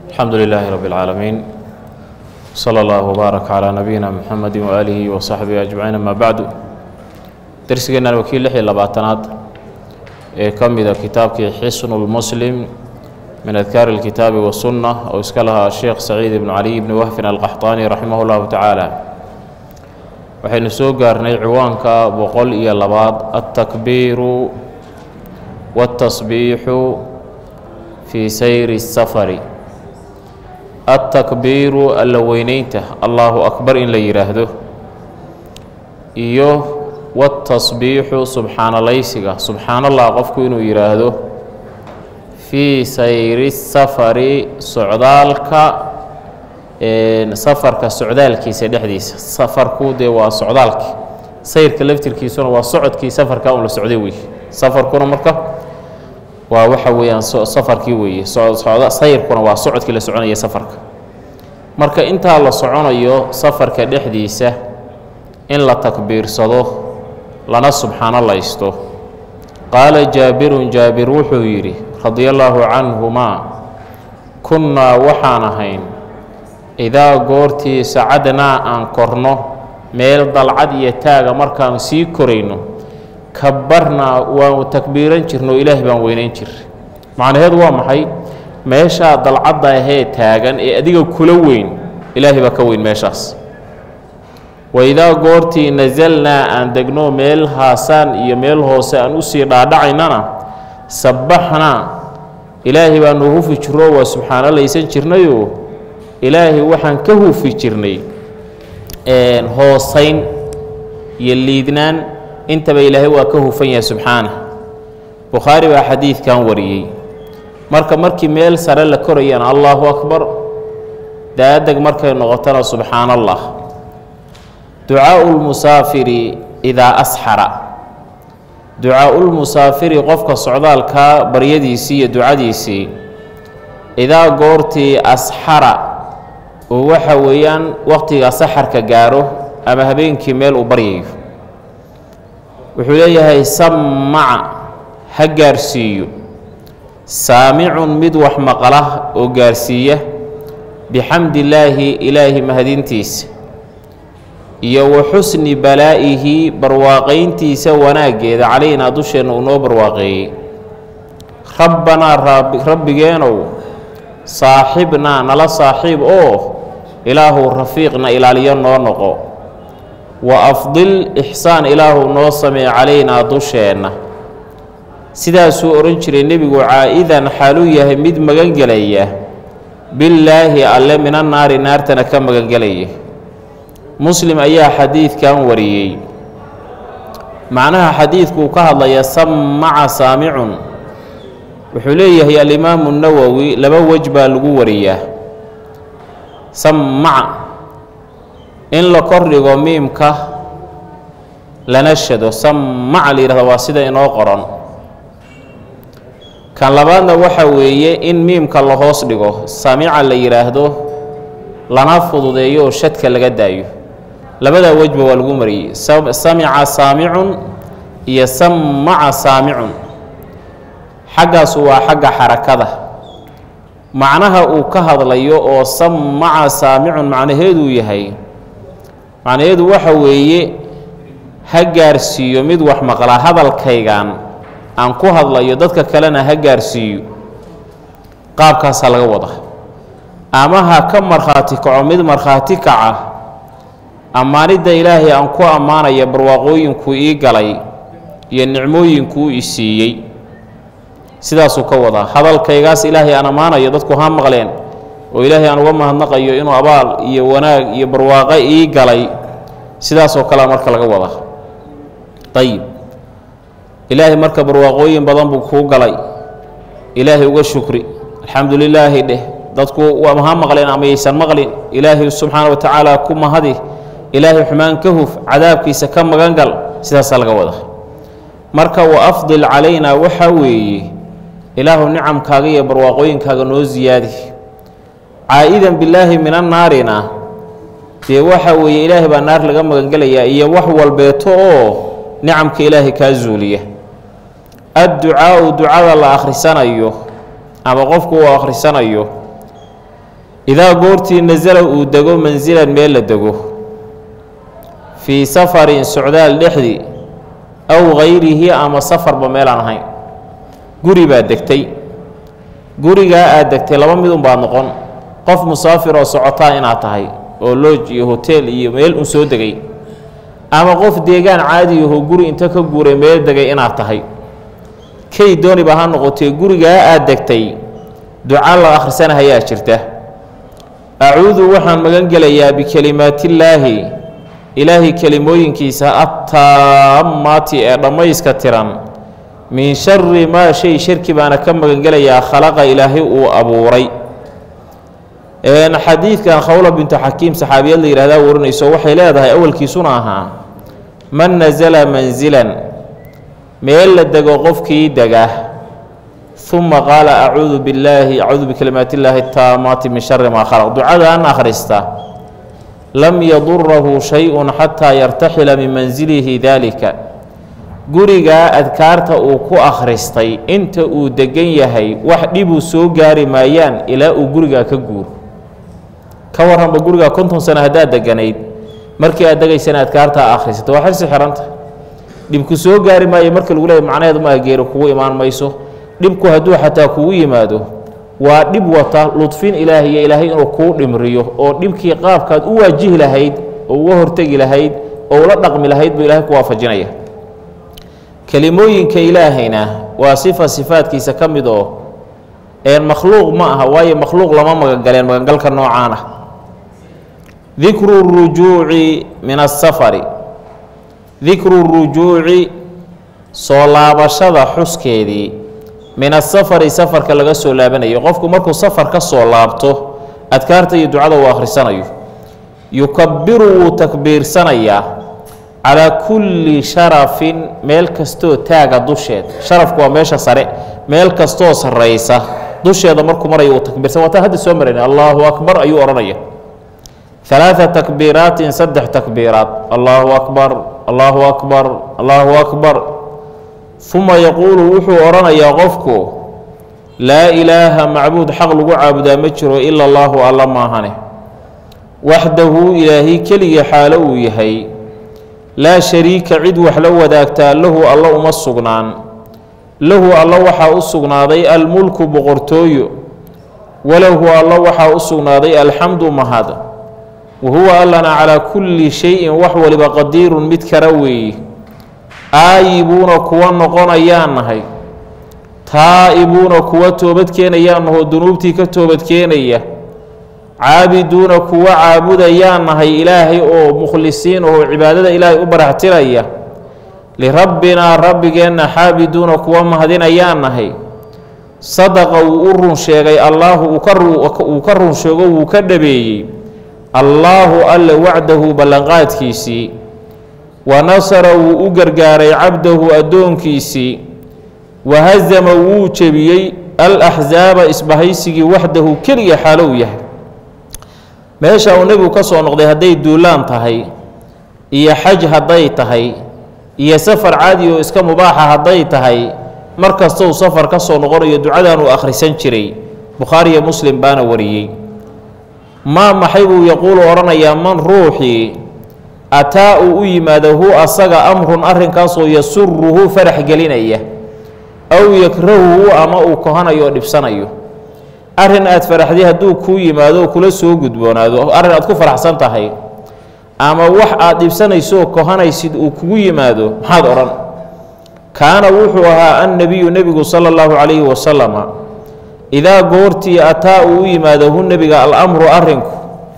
alxamdu lilaahi rabi اlcaalamiin slى اllah wbaarak calىa nabiyina mxamedi waaalihi wasaxbihi ajmaciin ama bacdu dersigeennan waa kii lix iyo labaatanaad ee ka mida kitaabkii xisnu lmuslim min adkaari اlkitaabi wasunna oo iska lahaa sheekh saciid ibnu caliy ibni wahfin alqaxطaani raximah اllahu tacaala waxaynu soo gaarnay ciwaanka boqol iyo labaad altakbiiru wاltasbiixu fii sayri الsafari altakbiiru alla weyneynta allahu akbar in la yidhaahdo iyo watasbiixu subxaanalaysiga subxaan allah qofku inuu yidhaahdo fii sayri safari socdaalka safarka socdaalkiisa dhexdiisa safarku dee waa socdaalki sayrka laftirkiisuna waa socodkii safarka un la socday wey safarkuna marka waa waxa weeyaan safarkii weeye sayrkuna waa socodkii la soconaya safarka marka intaa la soconayo safarka dhexdiisa in la takbiirsado lana subxaanolaysto qaala jaabirun jaabir wuxuu yidhi radia allaahu canhumaa kunnaa waxaan ahayn idaa goortii sacadnaa aan korno meel dalcad iyo taaga markaan sii korayno kabarnaa waanu takbiiran jirno ilaahay baan weynayn jir macnaheedu waa maxay meeshaa dalcadda ahee taagan ee adiga kula weyn ilaahay baa ka weyn meeshaas waidaa goortii nasalnaa aan degno meel haasaan iyo meel hoose aan usii dhaadhacaynana sabbaxnaa ilaahay baanu hufi jirro waa subxaanolaysan jirnayoo ilaahay waxaan ka hufi jirnay hoosayn iyo liidnaan intaba ilaahay waa ka hufan yahay subxaana bukhaari baa xadiidkan wariyey marka markii meel sare la korayana allaahu akbar daadeg markay noqotona subxaan allah ducaau lmusaafiri idaa asxara ducaaulmusaafiri qofka socdaalka baryadiisii iyo ducadiisii idaa goortii asxara oo waxa weeyaan waqtiga saxarka gaaro ama habeenkii meel uu baryayo wuxuu leeyahay sammaca ha gaarsiiyo saamicun mid wax maqala oo gaarsiiya bixamdillaahi ilaahi mahadintiisa iyo wa xusni balaa'ihi barwaaqayntiisa wanaaggeeda calaynaa dusheenna uu noo barwaaqeeyey rabbanaa rabbigeenow saaxibnaa nala saaxiib oo ilaahu rafiiqna ilaaliyo noo noqo wa afdil ixsaan ilaahu noo samee calaynaa dusheenna sidaasuu odhan jiray nebigu caa'idan xaaluu yahay mid magangelaya billaahi alle mina naari naartana ka magangelaya muslim ayaa xadiidkan wariyey macnaha xadiidku uu ka hadlaya sammaca saamicun wuxuu leeyahay alimaamu nawowi laba wej baa lagu wariyaa sammaca in la kordhigo miimka lana shado sammaca la yidhahdo waa sida inoo qoran kan labaadna waxa weeye in miimka la hoos dhigo samica la yidhaahdo lana fududeeyo oo shadka laga daayo labadaa wejba waa lagu mariyey samica saamicun iyo sammaca saamicun xaggaasu waa xagga xarakada macnaha uu ka hadlayo oo sammaca saamicun macnaheeduu yahay macnaheedu waxa weeye ha gaarsiiyo mid wax maqlaa hadalkaygan aan ku hadlayo dadka kalena ha gaarsiiyo qaabkaasaa laga wada ama ha ka markhaati kaco mid markhaati kaca ammaanidda ilaahay aan ku ammaanaya barwaaqooyinkuu ii galay iyo nicmooyinkuu i siiyey sidaasuu ka wadaa hadalkaygaas ilaahay aan ammaanayo dadku ha maqleen oo ilaahay aan uga mahadnaqayo inuu abaal iyo wanaag iyo barwaaqo ii galay sidaasoo kalea marka laga wadaa ayib ilaahay marka barwaaqooyin badan buu kuu galay ilaahay uga shukri alxamdu lilaahi dheh dadku ha maqleen ama yaysan maqlin ilaahay subxaana wa tacaala ku mahadi ilaahay xumaan ka huf cadaabkiisa ka magangal sidaasaa laga wada marka wa afdil calaynaa waxaa weeye ilaahu nicamkaaga iyo barwaaqooyinkaaga noo siyaadi caa'idan bilaahi mina naarina dee waxa weeye ilaahay baa naar laga magangelayaa iyo wax walbeeto oo nicamka ilaahay kaa zuuliya adducaau ducada la akhrisanayo ama qofku uu akhrisanayo idaa goortii nasala uu dego mansilan meel la dego fii safarin socdaal dhexdii aw gayrihi ama safarba meelaan ahayn guri baad degtay gurigaa aad degtay laba midun baad noqon qof musaafir oo socotaa inaad tahay oo looj iyo hoteel iyo meel un soo degay ama qof deegaan caadi ahoo guri inta ka guuray meel degay inaad tahay kay dooniba ha noqotee gurigaa aad degtay duca la akhrisanahayaa jirta acuudu waxaan magan gelayaa bikelimaatillaahi ilaahay kelimooyinkiisa attaammaati ee dhammayska tiran min shari maa shay sharki baana ka magangelayaa khalaqa ilaahay uu abuuray xadiidkan khawla bintu xakiim saxaabiyad la yihahdaa warinayso waxay leedahay awalkiisuna ahaa man nasala mansilan meel la dego qofkii dega uma qaala acuudu billaahi acuudu bikalimaati illaahi taamaati min shari maa khalaq ducadan akhrista lam yadurahu shay-un xataa yartaxila min mansilihi daalika gurigaa adkaarta uu ku akhristay inta uu degan yahay wax dhibuu soo gaari maayaan ilaa uu gurigaa ka guuro ka warranba gurigaa konton sano haddaad deganayd markii aad degaysana adkaartaa akhrisata waa xirsi xihanta dhibku soo gaari maayo marka lagu leeya macnaheedu maaha geeri kugu imaan mayso dhibku hadduu xataa kugu yimaado waa dhib wata ludfin ilaahiyo ilaahay inuu kuu dhimriyo oo dhibkii qaabkaad u waajihi lahayd oo uga hortegi lahayd oo ula dhaqmi lahayd buu ilahay ku waafajinaya kelimooyinka ilaahayna waa sifa sifaadkiisa ka mid oo een makhluuq ma aha waayo makhluuq lama magangaleen magangalka noocaan ah dikru rujuuci min asafari dikru rujuuci soo laabashada xuskeedii min asafari safarka laga soo laabanayo qofku markuu safar ka soo laabto adkaarta iyo ducada uu akhrisanayo yukabiru wuu takbiirsanayaa calaa kulli sharafin meel kastoo taaga dusheed sharafku waa meesha sare meel kastoo sarraysa dusheeda markuu maraya uu takbiirsan waataan hadda soo marayna allaahu akbar ayuu odhanaya ثلاثة تكبيرات سدح تكبيرات الله أكبر الله أكبر الله أكبر ثم يقول وحو أرنا يا غفكو لا إله معبود حق لغو عابدا مجرو إلا الله الله ما هنه وحده إلهي كلي حالو يهي لا شريك عد وحلو ذاكتا له الله أمسقنان له الله وحا أسقناضي الملك بغرتوي وله الله وحا أسقناضي الحمد مهذا wahuwa allana calaa kulli shayin wax waliba qadiirun mid kara weeye aayibuuna kuwa noqonayaan nahay taa'ibuuna kuwa toobadkeenayaan nahoo dunuubtii ka toobadkeenaya caabiduuna kuwa caabudayaan nahay ilaahay oo mukhlisiin oo cibaadada ilaahay u baraxtiraya lirabbinaa rabbigeenna xaabiduuna kuwa mahadinayaan nahay sadaqa wuu u run sheegay allaahu uu ka run sheego wuu ka dhabeeyey allaahu alle wacdahu ballanqaadkiisii wa nasara wuu u gargaaray cabdahu addoonkiisii wa hasama wuu jebiyey al axsaaba isbahaysigii waxdahu keliga xaalow yahay meesha uu nebigu ka soo noqday hadday duulaan tahay iyo xaj hadday tahay iyo safar caadi oo iska mubaaxa hadday tahay mar kastou safar ka soo noqonayo ducadan uu akhrisan jiray bukhaariyo muslim baana wariyey maa maxay buu yaquulu odhanayaa man ruuxii ataa uu u yimaado hu asaga amrun arrinkaasoo yasuruhu farax gelinaya aw yakrahuhu ama uu kohanayo oo dhibsanayo arrin aad faraxday hadduu kuu yimaado oo kula soo gudboonaado arrin aad ku faraxsan tahay ama wax aad dhibsanayso oo kohanaysid uu kugu yimaado maxaad odhan kaana wuxuu ahaa annebiyu nebigu sala allahu calayhi wasalama idaa goortii ataa uu u yimaado hu nebiga alamru arrinku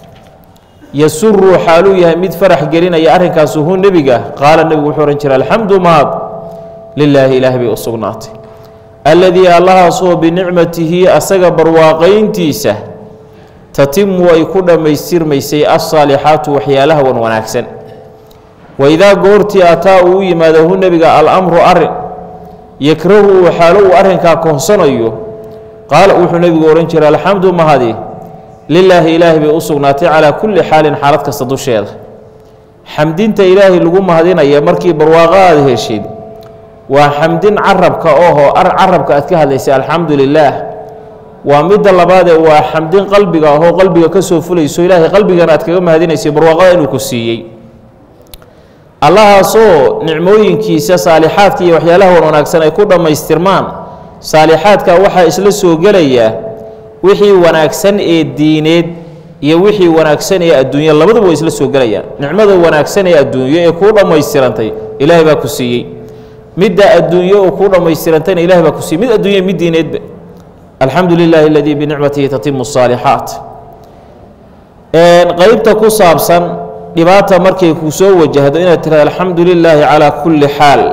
yasuru xaaluu yahay mid farax gelinaya arrinkaasu hu nebiga qaala nebigu wuxuu odhan jira alxamdu mahad lilaahi ilaah bay u sugnaatay alladii allahaasoo binicmatihi asaga barwaaqayntiisa tatimu ay ku dhammaystirmaysay alsaalixaatu waxyaalaha wan wanaagsan waidaa goortii ataa uu u yimaado hu nebiga alamru arrin yakrahu uu xaalo uu arrinkaa kohsanayo qaala wuxuu nebigu odhan jiray alxamdu mahadi lilaahi ilaahi bay u sugnaatay calaa kulli xaalin xaalad kasta dusheeda xamdinta ilaahay lagu mahadinaya markii barwaaqo aada heshid waa xamdin carabka oho carabka aad ka hadlaysay alxamdu lilaah waa midda labaadee waa xamdin qalbiga ahoo qalbiga ka soo fulayso ilaahay qalbigana aad kaga mahadinayso barwaaqada inuu ku siiyey allahaasoo nicmooyinkiisa saalixaadka iyo waxyaalaha wan wanaagsan ay ku dhammaystirmaan saalixaadka waxaa isla soo gelaya wixii wanaagsan ee diineed iyo wixii wanaagsan ee adduunya labaduba way isla soo gelayaan nicmada wanaagsan ee adduunyo ee kuu dhammaystirantay ilaahay baa ku siiyey midda adduunyo oo kuu dhammaystirantayna ilahay baa ku siiyey mid adduunya mid diineedba alxamdu lilaahi aladii binicmatihi tatimu الصaalixaat qeybta ku saabsan dhibaata markay ku soo wajahdo inaad tirahdo alxamdu lilaahi calaa kulli xaal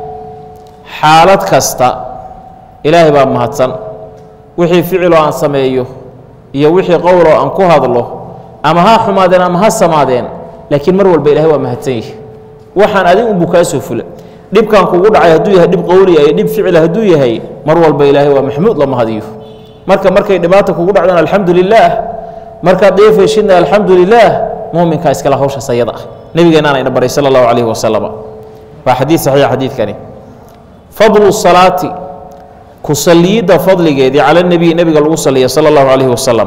xaalad kasta ilaahay baa mahadsan wixii ficiloo aan sameeyo iyo wixii qowloo aan ku hadlo ama ha xumaadeen ama ha samaadeen laakiin mar walba ilahay waa mahadsan yihi waxaan adig unbuu kaa soo fula dhibkan kugu dhacay hadduu yahay dhib qowliya iyo dhib ficila hadduu yahay mar walba ilaahay waa maxmuud la mahadiyo marka markay dhibaata kugu dhacdaan alxamdu lilaah markaad dheefayshidna alxamdu lilaah muminkaa iskale hawshaas ayada ah nebigeennaana ina baray sala allahu calayhi wasalam waa xadiid saxiix xadiidkani fadlu salaati ku saliyidda fadligeedii cala nebiyi nebiga lagu saliya sala allahu calayhi wasalam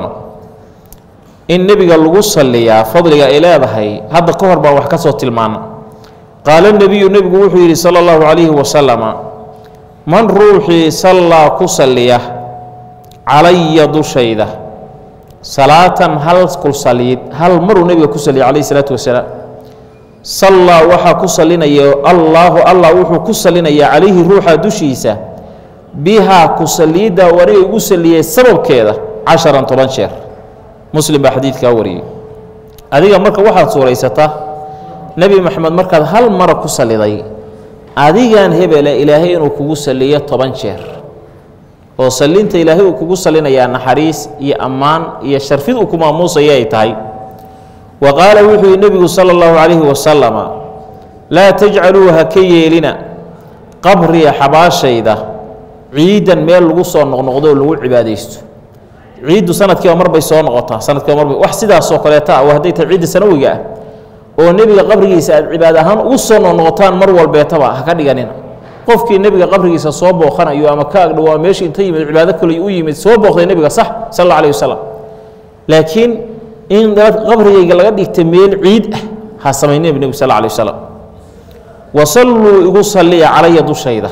in nebiga lagu saliyaa fadliga ay leedahay hadda ka hor baan wax ka soo tilmaana qaala nebiyu nebigu wuxuu yidhi sala allahu calayhi wasalama man ruuxii sallaa ku saliya calaya dushayda salaatan hal kul saliid hal maruu nebiga ku saliya calayhi salaatu wasalaam sallaa waxaa ku salinaya allaahu allah wuxuu ku salinayaa calayhi ruuxa dushiisa bihaa ku saliidda uu aniga igu saliyey sababkeeda casharan toban jeer muslim baa xadiidkaa wariyey adiga marka waxaad suuraysataa nebi moxamed markaad hal mara ku saliday adigan hebele ilaahay inuu kugu saliyo toban jeer oo salinta ilaahay uu kugu salinayaa naxariis iyo ammaan iyo sharfid uu ku maamuusaya ay tahay wa qaala wuxuu yihi nebigu sala allahu calayhi wasalama laa tajcaluu ha ka yeelina qabriya xabaashayda ciidan meel lagu soo noqnoqdo oo lagu cibaadaysto ciiddu sanadkiiba mar bay soo noqotaa sanadkiiba marbay wax sidaasoo kaleeta ah waa hadday tahay ciidda sanawiga ah oo nebiga qabrigiisa aad cibaad ahaan ugu soo noqnoqotaan mar walbeetaba ha ka dhiganina qofkii nebiga qabrigiisa soo booqanayo ama ka agdhow ama meesha inta yimid cibaado kale u yimid soo booqday nebiga sax sal alla alayh wasalam laakiin in qabrigayga laga dhigta meel ciid ah ha samaynin nebigu sal alla alay wasalam wasalluu igu salliya calaya dushayda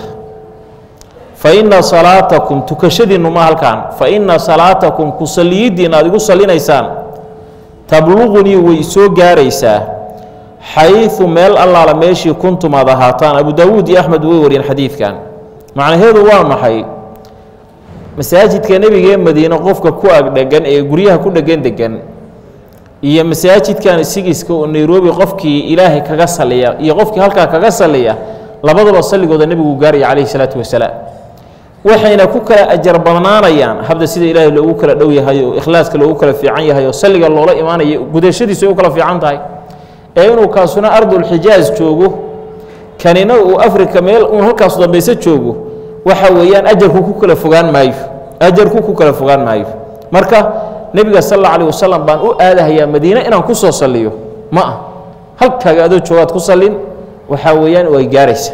fa inna salaatakum tukashadiinnu ma halkaan fa inna salaatakum ku salliyiddiin aad igu sallinaysaan tabluqunii way soo gaaraysaa xayu meel allaala meeshii kuntum aad ahaataan abu daawuud iyo axmed way wariyeen xadiidkan macnaheedu waa maxay masaajidka nebigee madiine qofka ku agdhegan ee guryaha ku dhegan degan iyo masaajidkan sigiska oo nairobi qofkii ilaahay kaga saliya iyo qofkii halkaa kaga saliya labadaba salligooda nebigu gaaraya calayhi salaatu wasalaam waxayna ku kala ajar badnaanayaan habda sida ilaahay loogu kala dhow yahay oo ikhlaaska loogu kala fiican yahay oo salliga loola imaanayo gudashadiisu ay u kala fiican tahay ee inuu kaasuna ardulxijaaj joogo kanina uu afrika meel uun halkaas dambayse joogo waxa weeyaan ajarku ku kala fogaan maayo ajarku ku kala fogaan maayo marka nebiga sal alla alih wasalam baan u aadahayaa madiine inaan ku soo salliyo ma ah halkaaga adoo joogaad ku sallin waxaa weeyaan way gaaraysa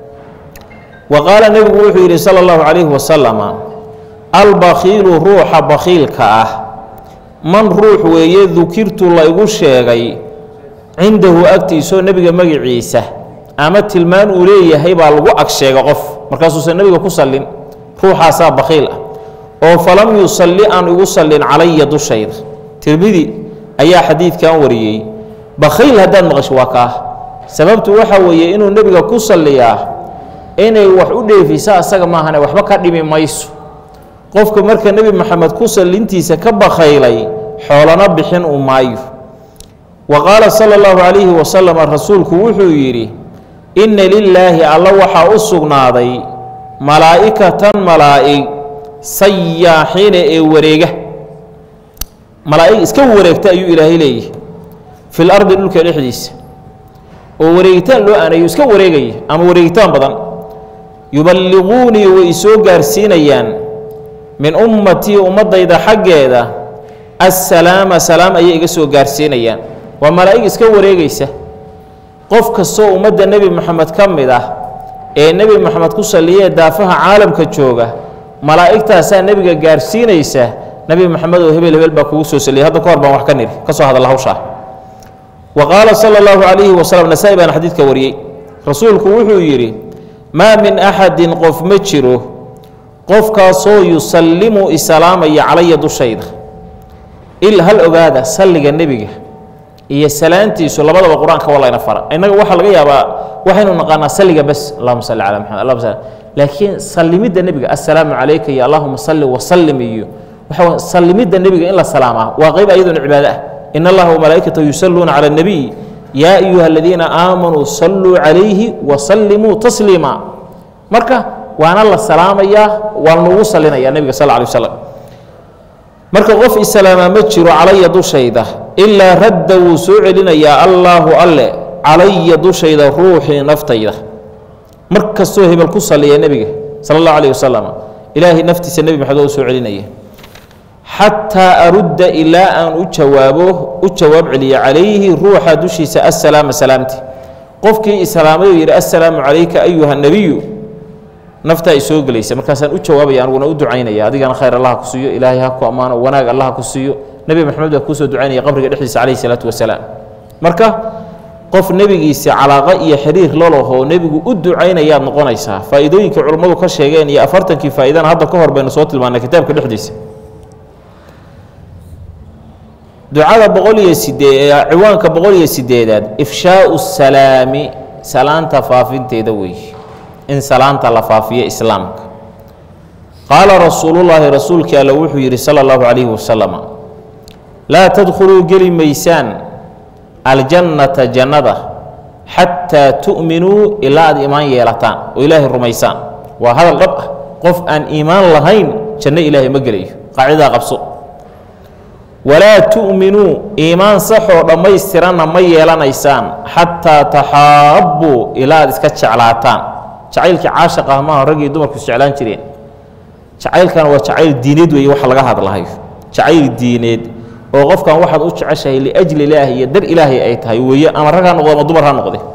wa qaala nebigu wuxuu yidhi sala allahu calayhi wasalama albakhiilu ruuxa bakhiilka ah man ruux weeye dukirtu la igu sheegay cindahu agtiisoo nebiga magiciisa ama tilmaan uu leeyahay baa lagu ag sheega qof markaasuusan nebiga ku sallin ruuxaasaa bakhiil ah oo falam yusalli aan igu sallin calaya dushayda tirmidi ayaa xadiidkan wariyey bakhiil haddaad maqasho waa kaah sababtu waxa weeye inuu nebiga ku salliyaa inay wax u dheefisa asaga maahane waxba ka dhimi mayso qofka marka nebi moxamed ku sallintiisa ka bakhaylay xoolana bixin uu maayo wa qaala sala allahu calayhi wasalam rasuulku wuxuu yidhi inna lilaahi alla waxaa u sugnaaday malaa'ikatan malaa'ig sayaaxiina ee wareega malaa'ig iska wareegta ayuu ilaahay leeyahy fil ardi dhulka dhexdiisa oo wareegitaan loo aanayo iska wareegaya ama wareegitaan badan yuballiquunii way isoo gaarsiinayaan min ummatii ummaddayda xaggeeda assalaama salaam ayay iga soo gaarsiinayaan waa malaa'ig iska wareegaysa qof kastoo ummadda nebi moxamed ka mid ah ee nebi moxamed ku salliyee daafaha caalamka jooga malaa'igtaasaa nebiga gaarsiinaysa nebi moxamed oo hebel hebel baa kugu soo saliyay hadda ka hor baan wax ka niri ka soo hadalla hawshaa wa qaala sala allahu calayhi wasalam nasaa-i baana xadiidka wariyey rasuulku wuxuu yidhi maa min axadin qof ma jiro qofkaasoo yusallimu isalaamaya calaya dushayda il hal ogaada salliga nebiga iyo salaantiisu labadaba qur-aanka waa layna fara innaga waxaa laga yaabaa waxaynu naqaanaa salliga bes allahuma salli calaa maxamed allahuma salli laakiin sallimidda nebiga assalaamu calayka iyo allahuma salli wasallim iyo waxa wey sallimidda nebiga in la salaamaa waa qayb ayaduna cibaado ah in allaha wamalaa'ikatahu yusalluuna cala annabiy yaa ayuha aladiina aamanuu salluu calayhi wasallimuu tasliima marka waana la salaamayaa waa lanugu salinayaa nebiga sal alay wasalam marka qof islaamaa ma jiro calaya dushayda ilaa radda wuu soo celinayaa allaahu alle calaya dushayda ruuxii naftayda mar kastoo hebel ku saliya nebiga sala allahu alayh wasalam ilaahay naftiisa nebi maxamed oo soo celinaya xataa arudda ilaa aan u jawaabo u jawaab celiya calayhi ruuxa dushiisa assalaama salaamti qofkii islaamay oo yidhi assalaamu calayka ayuha nebiyu naftaa ay soo gelaysa markaasaan u jawaabaya aniguna u ducaynaya adigana khayr allah ku siiyo ilaahay ha ku ammaano wanaag allah ku siiyo nebi maxamed baa kuusoo ducaynaya qabriga dhexdiisa calayhi salaatu wasalaam marka qof nebigiisa calaaqa iyo xiriir lolahoo nebigu u ducaynayaad noqonaysaa faa'iidooyinkii culummadu ka sheegeen iyo afartankii faa'iidana hadda ka hor baynu soo tilmaanay kitaabka dhexdiisa ducada boqol iyo sidee ciwaanka boqol iyo sideedaad ifshaau salaami salaanta faafinteeda weeye in salaanta la faafiyo islaamka qaala rasuulullaahi rasuulkii alle wuxuu yidhi sala allahu calayhi wasalam laa tadkhuluu geli maysaan aljannata jannada xataa tu'minuu ilaa aad iimaan yeelataan oo ilaahay rumaysaan waa hadal dhab ah qof aan iimaan lahayn janno ilaahay ma gelayo qaacidaa qabso walaa tu'minuu iimaan saxoo dhammaystiranna ma yeelanaysaan xataa taxaabbuu ilaa aad iska jeclaataan jacaylkii caashiq ah maaha raggii dumarku isjeclaan jireen jacaylkana waa jacayl diineed weeye waxa laga hadlahayo jacayl diineed oo qofkan waxaad u jeceshahay liajli ilaahi iyo dar ilaahay ay tahay weeye ama rag ha noqdo ama dumar ha noqde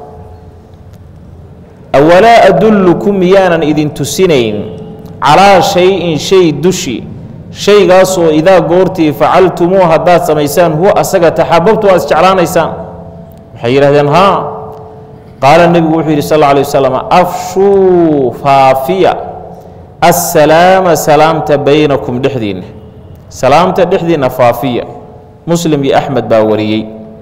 awalaa adullukum miyaanan idin tusinayn calaa shay-in shay dushi shaygaasoo idaa goortii facaltumuu haddaad samaysaan huwa asaga taxaababtu aad isjeclaanaysaan waxay yidhahdeen haa qaala nebigu wuxuu yidhi sal alla alay wasalam afshuu faafiya assalaama salaamta baynakum dhexdiinna salaamta dhexdiinna faafiya muslim iyo axmed baa wariyey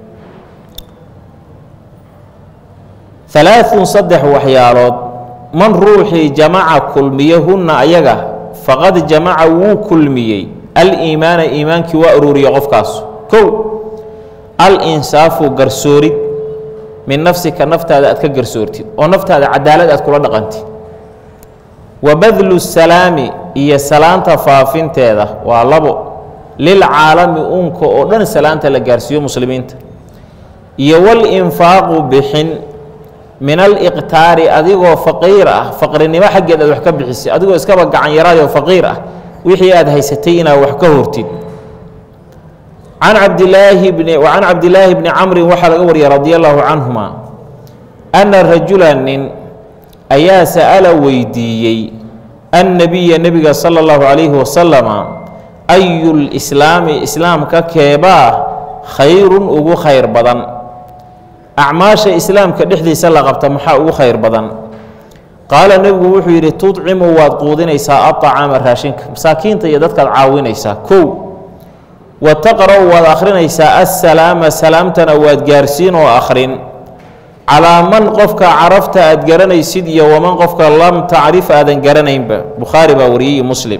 alaaثun saddex waxyaalood man ruuxii jamaca kulmiye hunna ayaga faqad jamaca wuu kulmiyey aliimaana iimaankii waa aruuriya qofkaas kow alinsaafu garsoorid min nafsika naftaada aad ka garsoortid oo naftaada cadaalad aad kula dhaqantid wa badlu salaami iyo salaanta faafinteeda waa labo lilcaalami uunka oo dhan salaanta la gaarsiiyo muslimiinta iyo walinfaaqu bixin min aliqtaari adigoo faqiir ah faqrinimo xaggeed aad wax ka bixisay adigoo iskaba gacan yaraayoo faqiir ah wixii aad haysatay inaad wax ka hortid can cabdilaahi bni can cabdilaahi bni camrin waxaa laga wariyay radi allahu canhuma anna rajula nin ayaa sa'ala weydiiyey annabiya nebiga sala allahu calayhi wasalama ayu lislaami islaamka keebaa khayrun ugu khayr badan acmaasha islaamka dhexdiisa la qabta maxaa ugu khayr badan qaala nebigu wuxuu yidhi tudcimu waad quudinaysaa aطacaama raashinka masaakiinta iyo dadkaad caawinaysaa kow wa taqra'u waad akhrinaysaa assalaama salaamtana waad gaarsiin oo akhrin calaa man qofka carafta aad garanaysid iyo waman qofka lam tacrif aadan garanaynba bukhaari baa wariyey muslim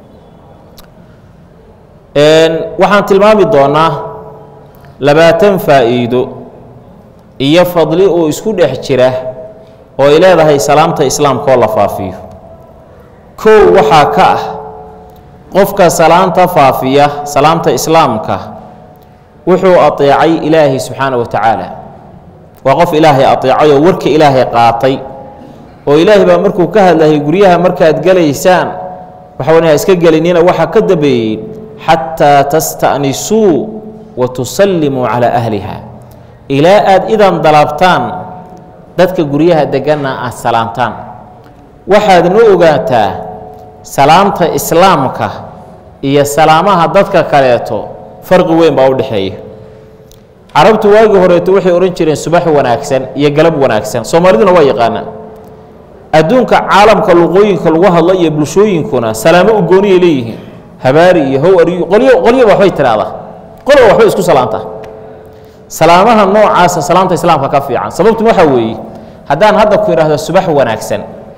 waxaan tilmaami doonaa labaatan faa'iido iyo fadli oo isku dhex jira oo ay leedahay salaamta islaamka oo la faafiyo kow waxaa ka ah qofka salaanta faafiya salaamta islaamka wuxuu ateecay ilaahay subxaana wa tacaala waa qof ilaahay ateecay oo warka ilaahay qaatay oo ilaahay baa markuu ka hadlayay guryaha markaad gelaysaan waxawan ha iska gelinina waxaa ka dambeeyey xataa tasta'nisuu wa tusallimuu calaa ahliha ilaa aad idan dalabtaan dadka guryaha deganna aad salaamtaan waxaadna ogaataa salaamta islaamka iyo salaamaha dadka kaleeto farqi weyn baa u dhexeeya carabtu waagii horeeto waxay odhan jireen subax wanaagsan iyo galab wanaagsan soomaaliduna waa yaqaanaa adduunka caalamka luqooyinka lagu hadlo iyo bulshooyinkuna salaamo u gooniyay leeyihiin habaari iyo howariyo qolyo qolyoba waxbay tidhaahdaa qoloba waxbay isku salaantaa salaamaha noocaasa salaamta islaamka ka fiican sababtu waxaa weeye haddaan hadda ku idhaahdo subax wanaagsan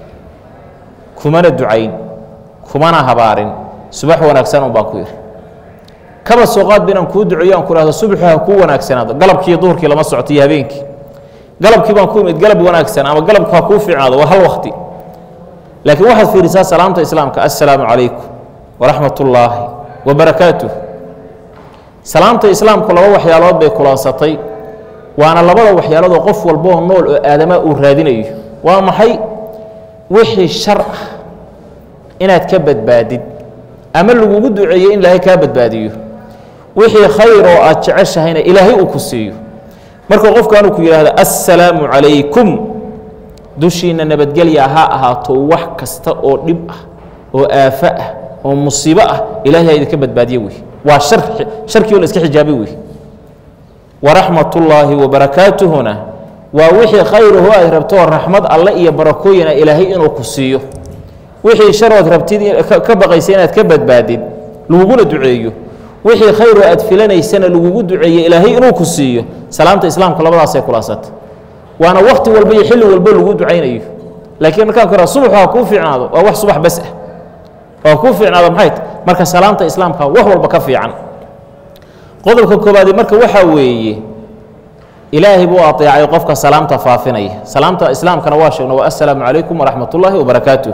kumana ducayn kumana habaarin subax wanaagsan un baan ku yidhi kaba soo qaad ba inaan kuu duceeyo aan ku ihahdo subaxu ha kuu wanaagsanaado galabkiiyo duhurkii lama socoto iyo habeenkii galabkii baan ku imid galab wanaagsan ama galabku ha kuu fiicnaado waa hal wakti laakiin waxaad fiirisaa salaamta islaamka assalaamu calaykum waraxmat ullaahi wabarakaatuh salaamta islaamku laba waxyaalood bay kulansatay waana labada waxyaaloodoo qof walboo nool oo aadamaa uu raadinayo waa maxay wixii shar ah inaad ka badbaadid ama lagugu duceeyo in ilaahay kaa badbaadiyo wixii khayr oo aad jeceshahayna ilaahay uu ku siiyo marka qofkaanuu ku yidhaahdo assalaamu calaykum dushiinna nabadgelya ha ahaato wax kasta oo dhib ah oo aafo ah oo musiibo ah ilahay ha idinka badbaadiye wey waa shar sharkii oo la iska xijaabay wey waraxmat ullaahi wabarakaatuhuna waa wixii khayrahu aad rabto oo raxmad alle iyo barakooyina ilaahay inuu ku siiyo wixii sharood rabtid ka baqaysa inaad ka badbaadid laguguna duceeyo wixii khayroo aad filanaysana lagugu duceeye ilaahay inuu ku siiyo salaamta islaamka labadaasay kulansata waana wakti walba iyo xilli walbo lagu ducaynayo laakiin markaan ku subaxu ha kuu fiicnaado waa wax subax bas ah oo kuu fiicnaado maxay ta marka salaamta islaamka wax walba ka fiican qodobka koobaadi marka waxaa weeye ilaahay buu aطeecay qofka salaamta faafinaya salaamta islaamkana waa sheegno waa assalaamu calaykum waraxmat ullaahi wabarakaatuh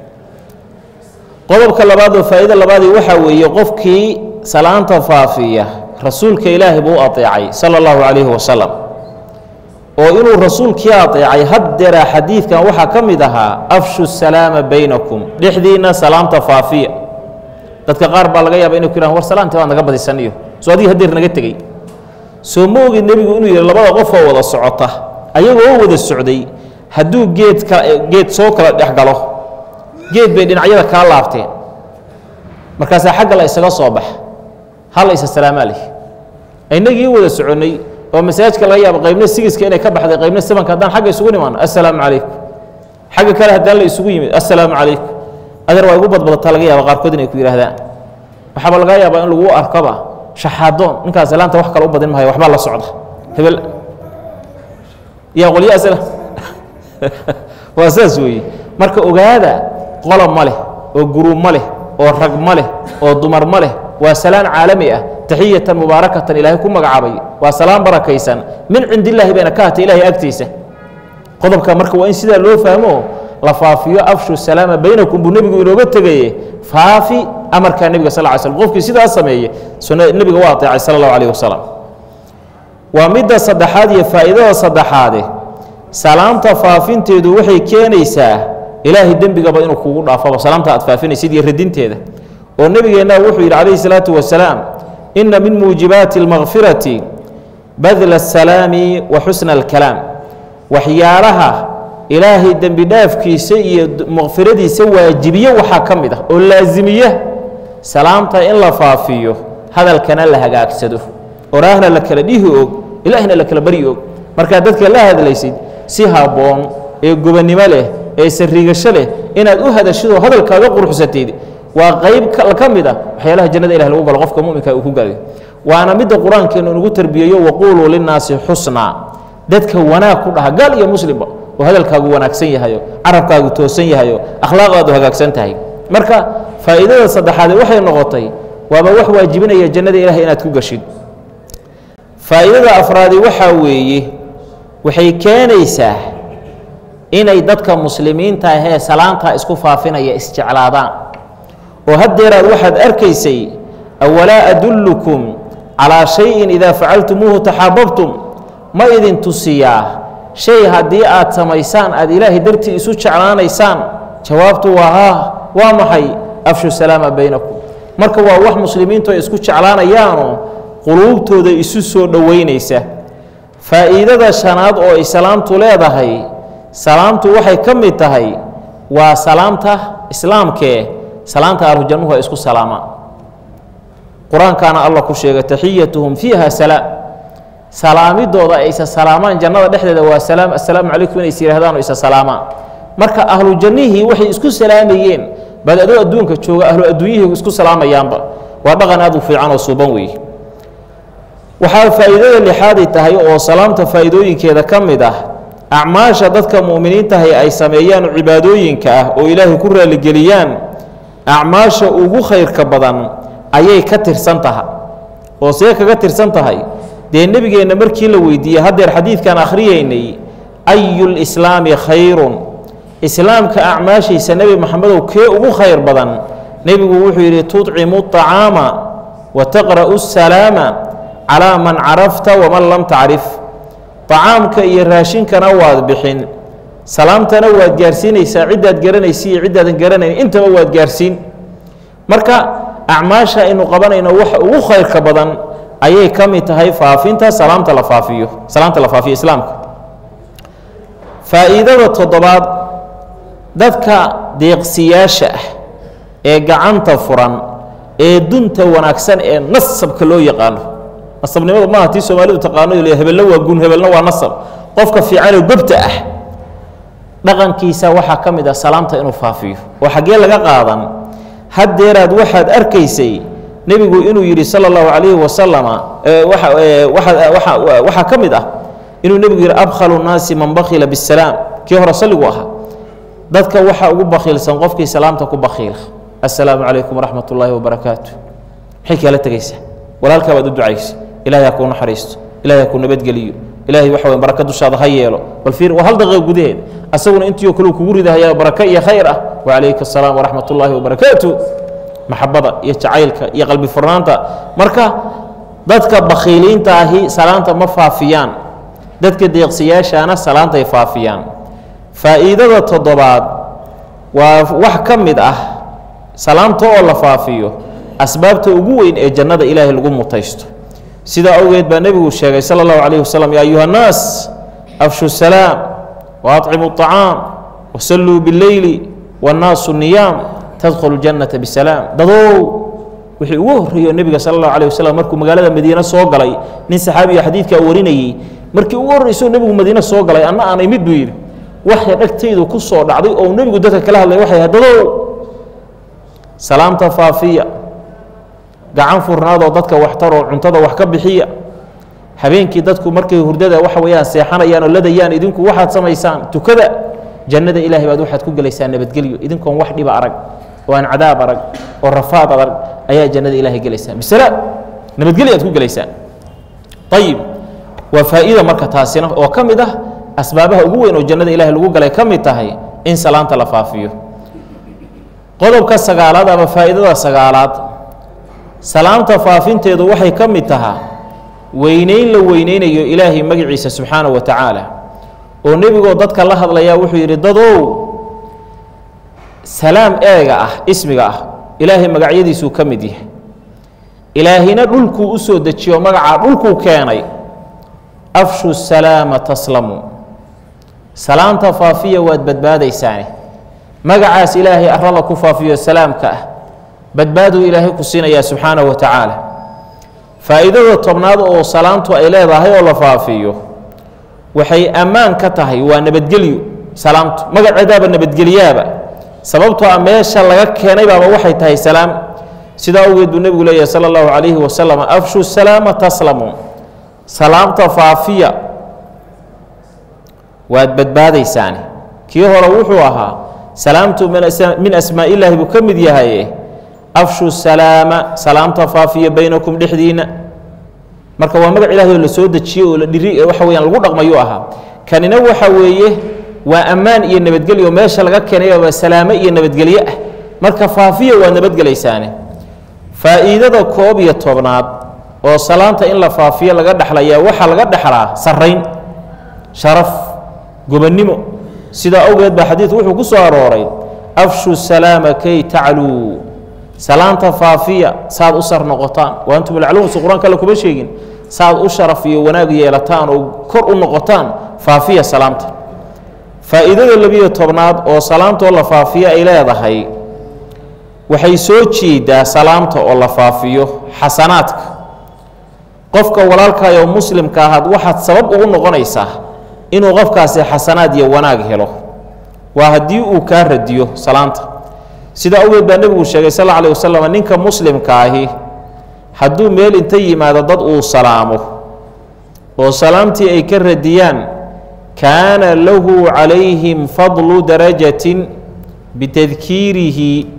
qodobka labaad oo faa'iida labaadii waxaa weeye qofkii salaanta faafiya rasuulka ilaahay buu u aطeecay sala اllahu calayhi wasalam oo inuu rasuulkii aطeecay haddeeraa xadiidkan waxaa ka mid ahaa afshu salaama baynakum dhexdiinna salaamta faafiya dadka qaar baa laga yaaba inay ku yhahan war salaantii waad naga badisaniyo soo adiga haddeer naga tegey soo ma ogid nebigu inuu yidhi labada qofoo wada socota ayagoo wada socday hadduu geed ka geed soo kala dhex galo geed bay dhinacyada kaa laabteen markaasaa xagga la isaga soo bax hal isa salaamaa leh inagii wada soconnay oo masaajidka laga yaabo qaybna sigiska inay ka baxday qaybna sabanka haddaan xagga isugu nimaano assalaamu calaykum xagga kale haddaan la isugu yimid assalaamu calaykum adeer waa igu badbadataa laga yaaba qaarkood inay ku yidhahdaan waxaaba laga yaabaa in lagu arkoba shaxaadoon ninkaas salaanta wax kale u badin mahayo waxbaa la socda hebel yaa qolyo asla waa saas weeye marka ogaada qolob ma leh oo guruub ma leh oo rag ma leh oo dumar ma leh waa salaan caalami ah taxiyatan mubaarakatan ilaahay ku magacaabay waa salaan barakaysan min cindi illaahi bayna ka hatay ilahay agtiisa qodobka marka waa in sidaa loo fahmo la faafiyo afshu salaama baynakum buu nebigu inooga tegaye faafi amarkaa nebiga sal ly slm qofkii sidaas sameeye sunna nebiga waa ateecay sala allahu alayh wasalam waa midda saddexaad iyo faa'iidada saddexaade salaamta faafinteedu waxay keenaysaa ilaahay dembigaba inuu kugu dhaafaba salaamta aad faafinaysid iyo radinteeda oo nebigeenna wuxuu yidhi calayhi salaatu wasalaam inna min muujibaati almakfirati badla asalaami wa xusna alkalaam waxyaalaha ilaahay dembi dhaafkiisa iyo makfiradiisa waajibiye waxaa ka mid ah oo laasimiya salaamta in la faafiyo hadalkana la hagaagsado oraahna la kala dhihi og ilaahna la kala baryi og markaad dadka la hadlaysid si habboon ee gobannimo leh ee sariigasho leh inaad u hadashidoo hadalkaaga quruxsatid waa qayb ka mid ah waxyaalaha jannada ilah lagu galo qofka muminka uu ku galay waana midda qur-aankeenu inugu tarbiyeeyo waquuluu linnaasi xusnaa dadka wanaag ku dhaha gaal iyo muslimba oo hadalkaagu wanaagsan yahayo carabkaagu toosan yahayo akhlaaqdaadu hagaagsan tahay marka faa'iidada saddexaade waxay noqotay waaba wax waajibinaya jannada ilahay inaad ku gashid faa'iidada afraadi waxaa weeye waxay keenaysaa inay dadka muslimiinta ahee salaantaa isku faafinaya isjeclaadaan oo haddeeraad waxaad arkaysay awalaa adullukum calaa shayin idaa facaltumuuhu taxaababtum ma idin tusiyaa shay haddii aad samaysaan aad ilaahay dartii isu jeclaanaysaan jawaabtu waa haa waa maxay afshu salaama baynakum marka waa wax muslimiintu ay isku jeclaanayaanoo quluubtooda isu soo dhoweynaysa faa'iidada shanaad oo ay salaamtu leedahay salaamtu waxay ka mid tahay waa salaamta islaamkee salaanta ahlu jannuhu ay isku salaamaan qur-aankaana allah ku sheegay taxiyatuhum fiiha salaam salaamidooda ay isa salaamaan jannada dhexdeeda waa salaam assalaamu calaykum inay is yidhahdaan oo isa salaamaan marka ahlu jannihii waxay isku salaamayeen baad adoo adduunka jooga ahlu adduunyihii isku salaamayaanba waa dhaqan aad u fiican oo suuban weeye waxaa faa'iidada lixaaday tahay oo salaamta faa'iidooyinkeeda ka mid ah acmaasha dadka mu'miniintahay ay sameeyaan cibaadooyinka ah oo ilaahay ku raaligeliyaan acmaasha ugu khayrka badan ayay ka tirsan taha oo see kaga tirsan tahay dee nebigeenna markii la weydiiyey haddeer xadiidkan akhriyeynay ayulislaami khayrun islaamka acmaashiisa nebi maxamedow kee ugu khayr badan nebigu wuxuu yidhi tudcimu طacaama wa taqra'u الsalaama calaa man carafta waman lam tacrif طacaamka iyo raashinkana waad bixin salaamtana waad gaarsiinaysaa ciddaad garanaysa iyo ciddaadan garanayn intaba waad gaarsiin marka acmaasha aynu qabanayno waxa ugu khayrka badan ayay ka mid tahay faafinta salaamta la faafiyo salaamta la faafiyo islaamka faa'iidada toddobaad dadka deeqsiyaasha ah ee gacanta furan ee dunta wanaagsan ee nasabka loo yaqaano nasabnimadu maaha tii soomaalidu taqaano hebelna waa gun hebelna waa nasab qofka fiicanoo gobta ah dhaqankiisa waxaa ka mid ah salaamta inuu faafiyo oo xaggee laga qaadan haddeeraad waxaad arkaysay nebigu inuu yidhi sala allahu calayhi wasalama waxaa ka mid ah inuu nebigu yidhi abkhalu nnaasi man bakhila bisalaam kii hore salligu ahaa dadka waxaa ugu bakhiilsan qofkii salaamta ku bakhiila assalaamu calaykum waraxmat ullaahi wabarakaatu maxay kaala tegaysaa walaalkaa baad u ducaysa ilahay ha kuu naxariisto ilahay ha kuu nabadgeliyo ilaahay waxa wey baraka dushaada ha yeelo bal fiir waa hal daqiiqa gudaheed asaguna intii oo kale kugu ridahayaa baraka iyo khayr ah wacalayka asalaam waraxmat ullaahi wabarakaatu maxabada iyo jacaylka iyo qalbi furnaanta marka dadka bakhiiliinta ahi salaanta ma faafiyaan dadka deeqsiyaashaana salaantay faafiyaan faa'iidada toddobaad waa wax ka mid ah salaamta oo la faafiyo asbaabta ugu weyn ee jannada ilaahay lagu mutaysto sidaa awgeed baa nebigu sheegay sala allahu calayh wasalam yaa ayuha annaas afshu salaam wa aطcimu الطacaam wasalluu biاlleyli wاnnaasu niyaam tadkhulu jannata bisalaam dadow wixii ugu horreeyo nebiga sala allahu alayh wasalam markuu magaalada madiine soo galay nin saxaabiya xadiidkaa warinayey markii ugu horreysoo nebigu madiine soo galay anna aanay mid buu yidhi waxay dhagtaydu ku soo dhacday oo nebigu dadka kala hadlay waxay ahayd dadow salaamta faafiya gacan furnaadoo dadka waxtaroo cuntada wax ka bixiya habeenkii dadku markay hurdada waxa weeyaan seexanayaan oo ladayaan idinku waxaad samaysaan tukada jannada ilaahay baad waxaad ku gelaysaa nabadgelyo idinkoon wax dhiba arag oo aan cadaab arag oo rafaad adag ayaa jannada ilaahay gelaysaa bisalaam nabadgelyo aad ku gelaysaa ayib waa faa'iida marka taasina oo ka mid ah asbaabaha ugu weyn oo jannada ilaahay lagu galay ka mid tahay in salaanta la faafiyo qodobka sagaalaad ama faa'iidada sagaalaad salaamta faafinteedu waxay ka mid tahaa weyneyn la weyneynayo ilaahay magaciisa subxaanahu wa tacaala oo nebigoo dadka la hadlayaa wuxuu yidhi dadow salaam eega ah ismiga ah ilaahay magacyadiisuu ka mid yahay ilaahina dhulkuu u soo dejiyo magacaa dhulkuu keenay afshu salaama taslamu salaamta faafiya waad badbaadaysaane magacaas ilaahay arrada ku faafiyo salaamka ah badbaaduu ilaahay ku siinayaa subxaanahu wa tacaala faa'iidada tobnaad oo salaamtu ay leedahay oo la faafiyo waxay ammaan ka tahay waa nabadgelyo salaamtu magaceedaaba nabadgelyaaba sababtoo a meesha laga keenay baaba waxay tahay salaam sidaa awgeed buu nebigu leeyahay sala allahu calayhi wasalam afshu salaama taslamu salaamta faafiya waad badbaadaysaane kii hore wuxuu ahaa salaamtu min asmaa'illaahi buu ka mid yahaye afshu salaama salaamta faafiya baynakum dhexdiinna marka waa magac ilahay oo la soo dejiyey oo la dhiri waxa weyaan lagu dhaqmayuu ahaa kanina waxa weeye waa ammaan iyo nabadgelyo meesha laga keenay waa salaamo iyo nabadgelyo ah marka faafiya waa nabadgelaysaane faa'iidada koob iyo tobnaad oo salaanta in la faafiyo laga dhexlayaa waxaa laga dhexlaa sarrayn sharaf gobonnimo sidaa awgeed baa xadiidku wuxuu ku soo arooray afshu salaama kay tacluu salaanta faafiya saad u sar noqotaan wa antum alcluun si qur-aanka alle kuma sheegin saad u sharaf iyo wanaag yeelataan oo kor u noqotaan faafiya salaamta faa'iidada labiyo tobnaad oo salaamtoo la faafiyo ay leedahay waxay soo jeedaa salaamta oo la faafiyo xasanaadka qofka walaalkaay oo muslimka ahaad waxaad sabab ugu noqonaysaa inuu qofkaasi xasanaad iyo wanaag helo waa haddii uu kaa radiyo salaanta sidaa awgeed baa nebigu sheegay sal alla alih wasalam ninka muslimka ahi hadduu meel inta yimaado dad uu salaamo oo salaamtii ay ka radiyaan kaana lahu calayhim fadlu darajatin bitadkiirihi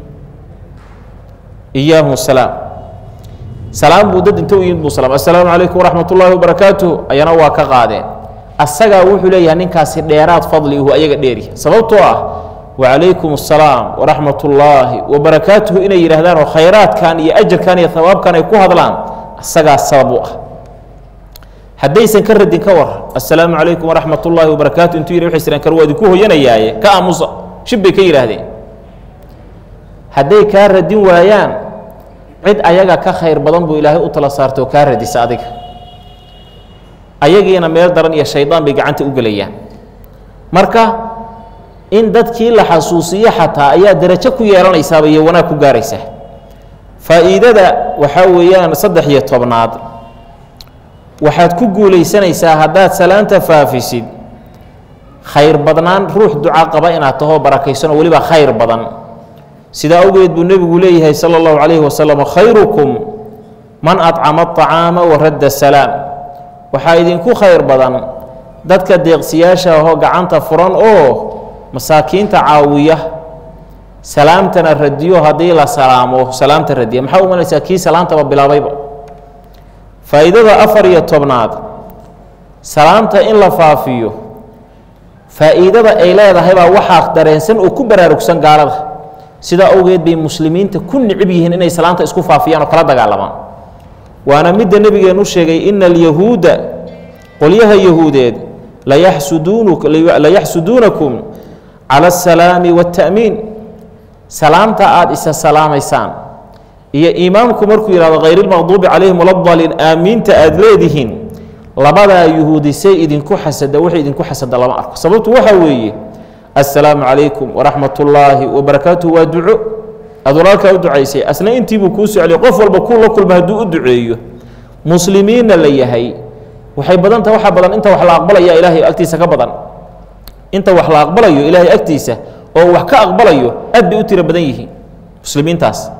iyaahum salaam salaam buu dad inta u yimid buu salaam assalaamu calaykum waraxmat ullaahi wabarakaatuh ayana waa ka qaadeen asagaa wuxuu leeyahay ninkaasi dheeraad fadli ihu ayaga dheeri sababtoo ah wacalaykum assalaam waraxmat ullaahi wabarakaatuhu inay yidhaahdaan oo khayraadkan iyo ajarkan iyo hawaabkan ay ku hadlaan asagaa sabab u ah haddaysan ka radin ka war assalaamu calaykum waraxmat ullaahi wabarakaatu intuu yidhi waxay siraan kar waa idinku hoyanayaaye ka aamusa shib bay ka yidhaahdeen hadday kaa radin waayaan cid ayaga ka khayr badan buu ilaahay u tala saartay oo kaa radisa adiga ayagiina meel daran iyo shaydaan bay gacanta u gelayaan marka in dadkii la xasuusiyo xataa ayaa darajo ku yeelanaysaaba iyo wanaag ku gaaraysaa faa'iidada waxaa weeyaan saddex iyo tobnaad waxaad ku guulaysanaysaa haddaad salaanta faafisid khayr badnaan ruux duca qaba inaad tahoo barakaysanoo weliba khayr badan sidaa awgeed buu nebigu leeyahay sala allahu calayhi wasalam khayrukum man acama aطacaama wa radda salaam waxaa idinku khayr badan dadka deeqsiyaasha ahoo gacanta furan oo masaakiinta caawiya salaamtana radiyo haddii la salaamo salaamta radiya maxaa umanaysaa kii salaamtaba bilaabayba faa'iidada afar iyo tobnaad salaamta in la faafiyo faa'iidada ay leedahay baa waxaa dareensan oo ku baraarugsan gaalada sidaa awgeed bay muslimiinta ku nicib yihiin inay salaamta isku faafiyaan oo kala dagaalamaan waana midda nebigeenu sheegay ina alyahuuda qolyaha yahuudeed layaxsuduunakum cala asalaami waاta'miin salaamta aada isa salaamaysaan iyo imaamku markuu yihahdo hayr ilmaqduubi calayhim waladaliin aamiinta aada leedihiin labadaa yuhuudisay idinku xasada waxay idinku xasada lama arko sababtu waxaa weeye assalaamu calaykum waraxmat ullaahi wabarakaatuhu waa duco aad walaalkaa u ducaysay asna intiibuu kuu socliyay qof walba kuu la kulma hadduu u duceeyo muslimiinna la yahay waxay badan taha waxaa badan inta wax la aqbalaya ilaahay agtiisa ka badan inta wax la aqbalayo ilaahay agtiisa oo wax ka aqbalayo aad bay u tiro badan yihiin muslimiintaas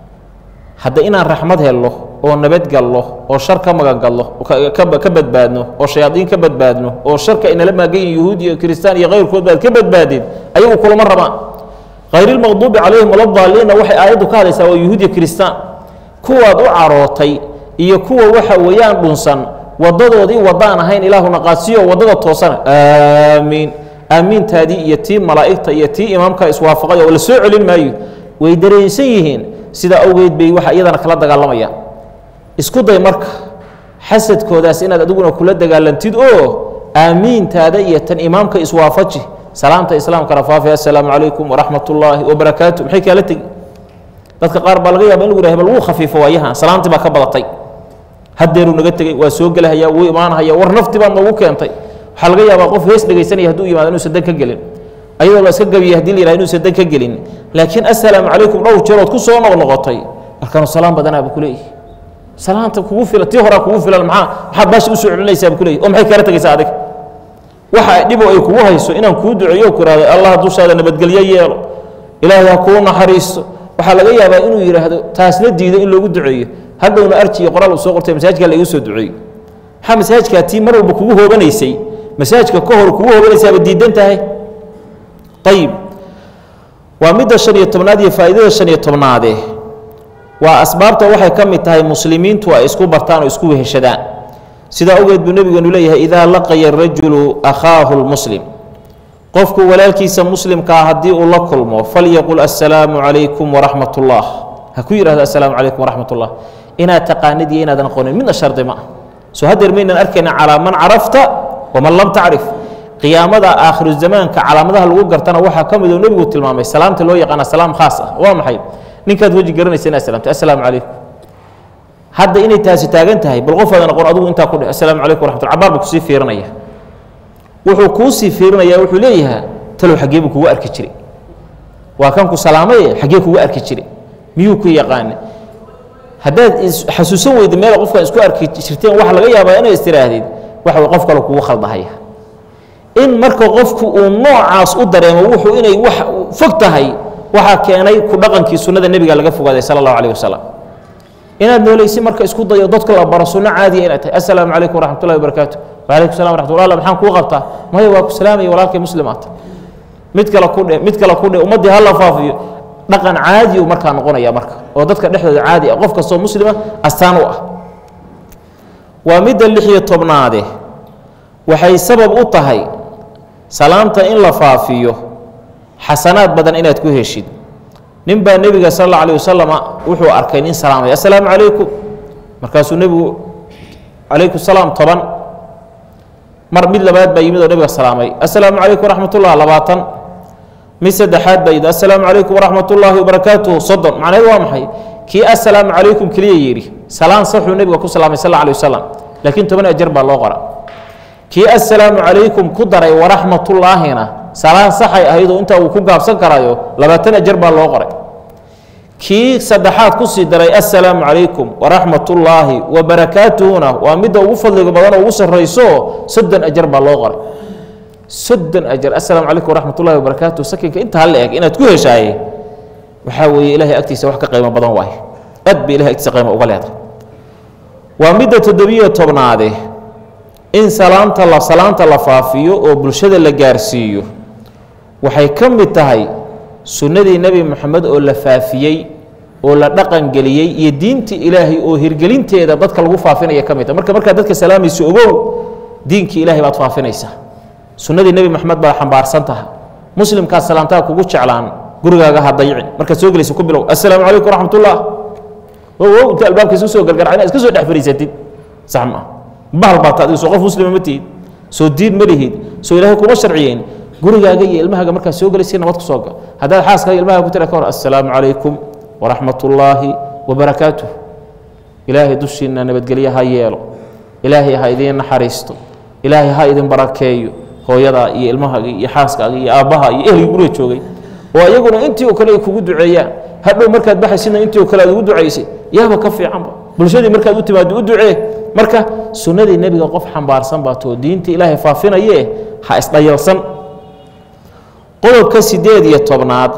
hadda inaan raxmad helno oo nabadgalno oo shar ka magangalno ka badbaadno oo shayaadiin ka badbaadno oo sharka inala maagan yihin yahuud iyo kiristaan iyo kayrkood baad ka badbaadeen ayagu kulama rabaan hayrilmaqduubi calayhim waladaaliinna waxay aayaddu ka hadlaysaa waa yuhuud iyo kiristaan kuwaad u carootay iyo kuwa waxa weeyaan dhunsan wadadoodii wadaan ahayn ilaahuna qaadsiyo waddada toosana aamiin aamiintaadii iyo tii malaa'igta iyo tii imaamka iswaafaqay oo la soo celin maayo way dareensan yihiin sidaa awgeed bay waxa iyadana kala dagaalamayaan isku day marka xasadkoodaas inaad adiguna kula dagaalantid oo aamiintaada iyo tan imaamka iswaafaji salaamta islaamkana faafi assalaamu calaykum waraxmat ullaahi wabarakaatu maxay kaala tegi dadka qaar baa laga yaaba in lagu yhah bal wuu khafiifo waayahan salaamtii baa ka badatay haddeeruu naga tegey waa soo gelahaya wuu imaanahaya war nafti baad noogu keentay waxaa laga yaabaa qof hees dhegaysanaya hadduu yimaado inuusan dan ka gelin ayadoo la iska gabiyay hadii la yihah inuusan dan ka gelin laakiin assalaamu calaykum dhowr jeerood ku soo noqnoqotay markaanu salaam badanaaba kuleeyihi salaanta kugu filan tii horaa kugu filan maxaa maxaad baasha usoo celinaysaaba kuleeyihi oo maxay kaala tegaysaa adiga waxa dhiboo ay kugu hayso inaan kuu duceeyo ku ihahdo allah dushaada nabadgelyo yeelo ilaahay ha kuu naxariisto waxaa laga yaabaa inuu yidhaahdo taasna diido in loogu duceeyo hadhowna arji iyo qoraal uu soo qortay masaajkaa la igu soo duceeyo maxaa masaajkaa tii mar walba kugu hoobanaysay masaajka ka hor kugu hoobanaysaaba diidan tahay ayib waa midda shan iyo tobnaad iyo faa'iidada shan iyo tobnaade waa asbaabta waxay ka mid tahay muslimiintu ay isku bartaan oo isku weheshadaan sidaa awgeed buu nebigeenu leeyahay idaa laqaya arajulu akhaahu lmuslim qofku walaalkiisa muslimkaa haddii uu la kulmo falyaqul assalaamu calaykum waraxmat ullah ha ku yidhahdo assalaamu calaykum waraxmat ullah inaad taqaanid iyo inaadan aqoonin midna shardi ma ah soo haddeer maynan arkayna calaa man carafta waman lam tacrif qiyaamada aakhiru zamaanka calaamadaha lagu gartana waxaa ka mid oo nebigu tilmaamay salaamta loo yaqaana salaam khaas ah waa maxay ninkaad weji garanaysa inaad salaamtay assalaamu calaykum hadda inay taasi taagan tahay bal qof aadan aqoon adigu intaa ku dheh assalaamu calaykum waraxmatullah cabaar buu kusii fiirinaya wuxuu kuu sii fiirinaya wuxuu leeyahaa talow xaggee buu kugu arki jiray waa kan ku salaamaye xaggee kugu arki jiray miyuu ku yaqaana haddaad xasuusan weyda meel qofkan isku arki jirteen waxa laga yaabaa inay istiraahdeed waxa qof kale kugu khaldahaya in marka qofku uu noocaas u dareemo wuxuu inay wax fog tahay waxaa keenay ku dhaqankii sunnada nebiga laga fogaaday sala allahu alayh wasalam inaad noolaysi marka isku dayo dadka la baro sunno caadiya inaad tahay assalaamu calaykum waraxmat ullahi wabarakaatu wacalaykum salam waraxmat ullah maxaan kuu qabtaa maya waa ku salaamaya walaalkay muslimaata mid kale ku dhe mid kale ku dhe ummaddii ha la faafiyo dhaqan caadi uu markaa noqonaya marka oo dadka dhexdooda caadi ah qof kastoo muslima astaan u ah waa midda lix iyo tobnaade waxay sabab u tahay salaamta in la faafiyo xasanaad badan inaad ku heshid nin baa nebiga sal alla alih wasalama wuxuu arkay nin salaamay assalaamu calaykum markaasuu nebigu calaykum salaam toban mar mid labaad baa yimid oo nebiga salaamay assalaamu calaykum waraxmat ullah labaatan mid saddexaad baa yidhi assalaamu calaykum waraxmat ullaahi wabarakaatuhu soddon macnaheed waa maxay kii assalaamu calaykum keliya yidhi salaan saxuu nebiga ku salaamay sal alla alih wasalam laakiin toban ajar baa loo qora kii assalaamu calaykum ku daray waraxmatullaahina salaan saxay ahaydoo intaa uu ku gaabsan karayo labaatan ajar baa loo qoray kii saddexaad ku sii daray assalaamu calaykum waraxmatullaahi wabarakaatuhuna waa midda ugu fadliga badan oo ugu sarrayso soddon ajar baa loo qoray soddon ajar assalaamu calaykum waraxmatullahi wabarakaatuh sakinka intaa la eg inaad ku heshaaye waxaa weeye ilaahay agtiisa wax ka qiimo badan waaye aad bay ilahay agtiisa qiimo uga leedahay waa midda toddobiyo tobnaade in salaamta la salaanta la faafiyo oo bulshada la gaarsiiyo waxay ka mid tahay sunnadii nebi moxamed oo la faafiyey oo la dhaqangeliyey iyo diintii ilaahay oo hirgelinteeda dadka lagu faafinaya ka mid tahay marka markaad dadka salaamayso ogow diinkii ilahay baad faafinaysaa sunnadii nebi moxamed baad xambaarsan tahay muslimkaad salaamtaa kugu jeclaan gurigaaga ha dayicin markaad soo gelaysa ku bilow assalaamu calaykum waraxmatullah wow inta albaabkiisa usoo gargarca inaad iska soo dhex fariisatid sax maa bahal baata adiga soo qof muslima ma tihid soo diin ma lihid soo ilaahay kuma sharciyeyn gurigaaga iyo ilmahaaga markaad soo gelaysa nabad ku soo gal haddaad xaaskaaga ilmahaga ku tira ka hor assalaamu calaykum waraxmat ullaahi wabarakaatuh ilaahay dushiinna nabadgelye ha yeelo ilaahay ha idiin naxariisto ilaahay ha idin barakeeyo hooyadaa iyo ilmahaaga iyo xaaskaaga iyo aabbaha iyo ehelgii guriga joogay oo ayaguna intii oo kale ay kugu duceeyaan hadhow markaad baxaysidna intii oo kale aad ugu ducaysay yaaba ka fiicanba bulshadii markaad u timaado u ducee marka sunnadii nebiga qof xambaarsan baa too diinta ilaahay faafinayee ha isdhayalsan qodobka siddeed iyo tobnaad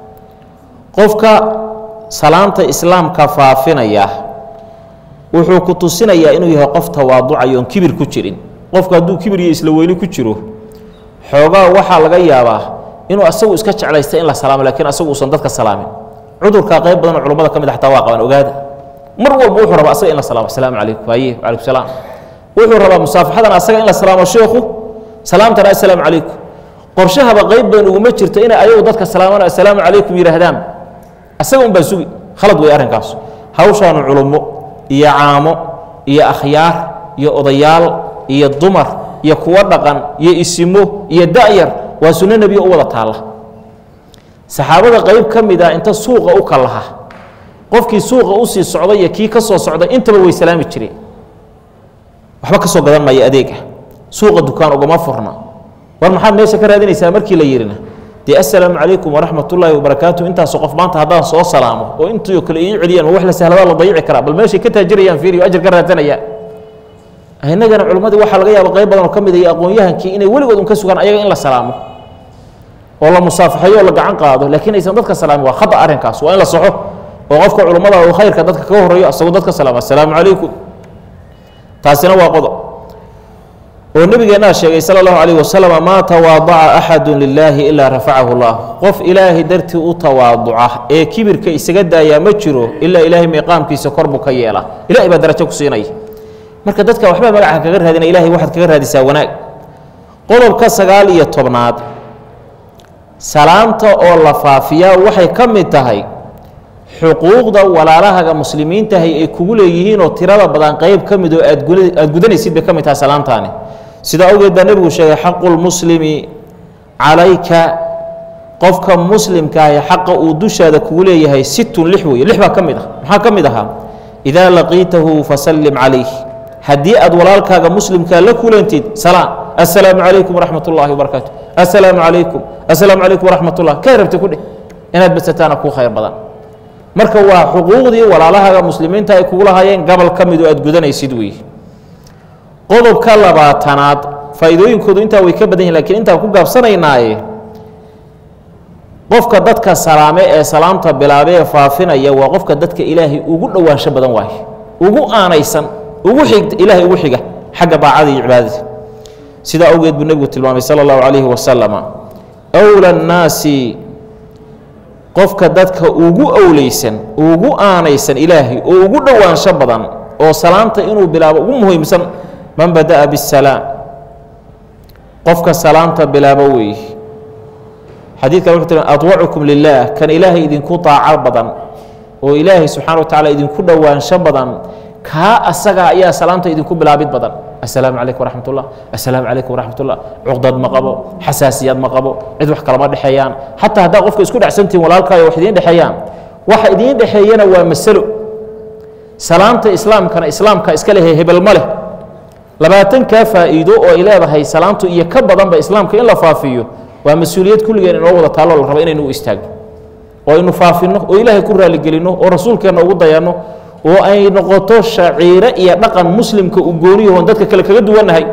qofka salaamta islaamka faafinaya wuxuu ku tusinayaa inuu yahay qof tawaaducayo oon kibir ku jirin qofku hadduu kibir iyo isla weyni ku jiro xoogaa waxaa laga yaabaa inuu asagu iska jeclaysta in la salaamo lakiin asagu uusan dadka salaamin cudurkaa qayb badan oo culummada ka mid a xataa waa qabaan ogaada mar walba wuxuu rabaa asaga in la salaamo asalaamu calaykum haye wacalaykum salaam wuxuu rabaa musaafaxadan asaga in la salaamo sheekhu salaamtana assalaamu calaykum qorshahaba qayb badan uguma jirto inay ayagu dadka salaamana assalaamu calaykum yidhaahdaan asaga unbaa sugi khalad wey arrinkaas hawshaanu culummo iyo caamo iyo akhyaar iyo odayaal iyo dumar iyo kuwo dhaqan iyo isimo iyo da'yar waa sunno nebiya u wada taalla saxaabada qayb ka mid ah inta suuqa u kalaha qofkii suuqa u sii socday iyo kii ka soo socday intaba way salaami jireen waxba ka soo gadan maya adeega suuqa dukaan ugama furna war maxaad meesha ka raadinaysaa markii la yidhina dee assalaamu calaykum waraxmat ullaahi wabarakaatu intaasoo qof maanta haddaan soo salaamo oo intii oo kale ii celiyaan ma wax la sahladaa la dayici karaa bal meeshay ka taajirayaan fiiriyo ajar ka raadsanayaan innagana culimmadii waxaa laga yaaba qayb badan oo ka mid iyo aqoon-yahankii inay weligood un ka sugaan ayaga in la salaamo oo la musaafaxeeyo oo la gacan qaado laakiin aysan dadka salaamin waa khata arrinkaas waa in la soxo oo qofka culummada uu khayrka dadka kaga horreeyo asagoo dadka salaama assalaamu calaykum taasina waa qodob oo nebigeennaa sheegay sala allahu calayh wasalam maa tawaadaca axadu lilaahi ilaa rafacahu llah qof ilaahay dartii u tawaaduca ee kibirka isaga daayaa ma jiro ilaa ilaahay miiqaamkiisa kor buu ka yeela ilahay baa darajo ku siinaya marka dadka waxbaa magaca kaga raadina ilahay waxaad kaga raadisaa wanaag qodobka sagaal iyo tobnaad salaamta oo la faafiyaa waxay ka mid tahay xuquuqda walaalahaga muslimiintahay ay kugu leeyihiinoo tirada badan qayb ka mid oo aad gudanaysid bay ka mid tahay salaamtaani sidaa awgeed baa nebigu sheegay xaqu lmuslimi calayka qofka muslimkaahi xaqa uu dushaada kugu leeyahay sittun lix weeye lix baa ka mid ah maxaa ka mid ahaa idaa laqiitahu fasallim calayh haddii aad walaalkaaga muslimkaa la kulantid salaam assalaamu calaykum waraxmat ullaahi wabarakaatu assalaamu calaykum assalaamu calaykum waraxmat ullah kay rabti ku dheh inaad basataana kuu khayr badan marka waa xuquuqdii walaalahaga muslimiinta ay kugu lahaayeen gobol ka midu aad gudanaysid weeye qodobka labaatanaad faa'iidooyinkoodu intaa way ka badan yihin lakiin intaan ku gaabsanaynaaye qofka dadka salaame ee salaamta bilaabe ee faafinaya waa qofka dadka ilaahay ugu dhowaansho badan waaye ugu aanaysan ugu xig ilaahay ugu xiga xagga daacada iyo cibaadada sidaa awgeed buu nebigu tilmaamay sala allahu calayhi wasalama awla annaasi qofka dadka ugu owleysan ugu aanaysan ilaahay oo ugu dhowaansho badan oo salaamta inuu bilaabo ugu muhiimsan man bada'a bisalaam qofka salaamta bilaabo weeye xadiidkan wuxuu tii adwacukum lilaah kan ilaahay idinku daaco badan oo ilaahay subxana wa tacala idinku dhowaansho badan kaa asaga ayaa salaamta idinku bilaabid badan assalaamu calaykum waraxmat ullah assalaamu calaykum waraxmat ullah cuqdad ma qabo xasaasiyad ma qabo cid wax kalama dhexeeyaan xataa haddaa qofka isku dhexsantihin walaalkaayo wax idiin dhexeeyaan waxa idiin dhexeeyana waa masalo salaamta islaamkana islaamka iska lehe hebel ma leh labaatankaa faa'iido oo ay leedahay salaamtu iyo ka badanba islaamka in la faafiyo waa mas-uuliyad kulligeen inoo wada taalloo la rabo inaynu u istaagno oo aynu faafinno oo ilaahay ku raaligelinno oo rasuulkeenna ugu dayanno oo ay noqoto shaciire iyo dhaqan muslimka u gooniyahoon dadka kale kaga duwannahay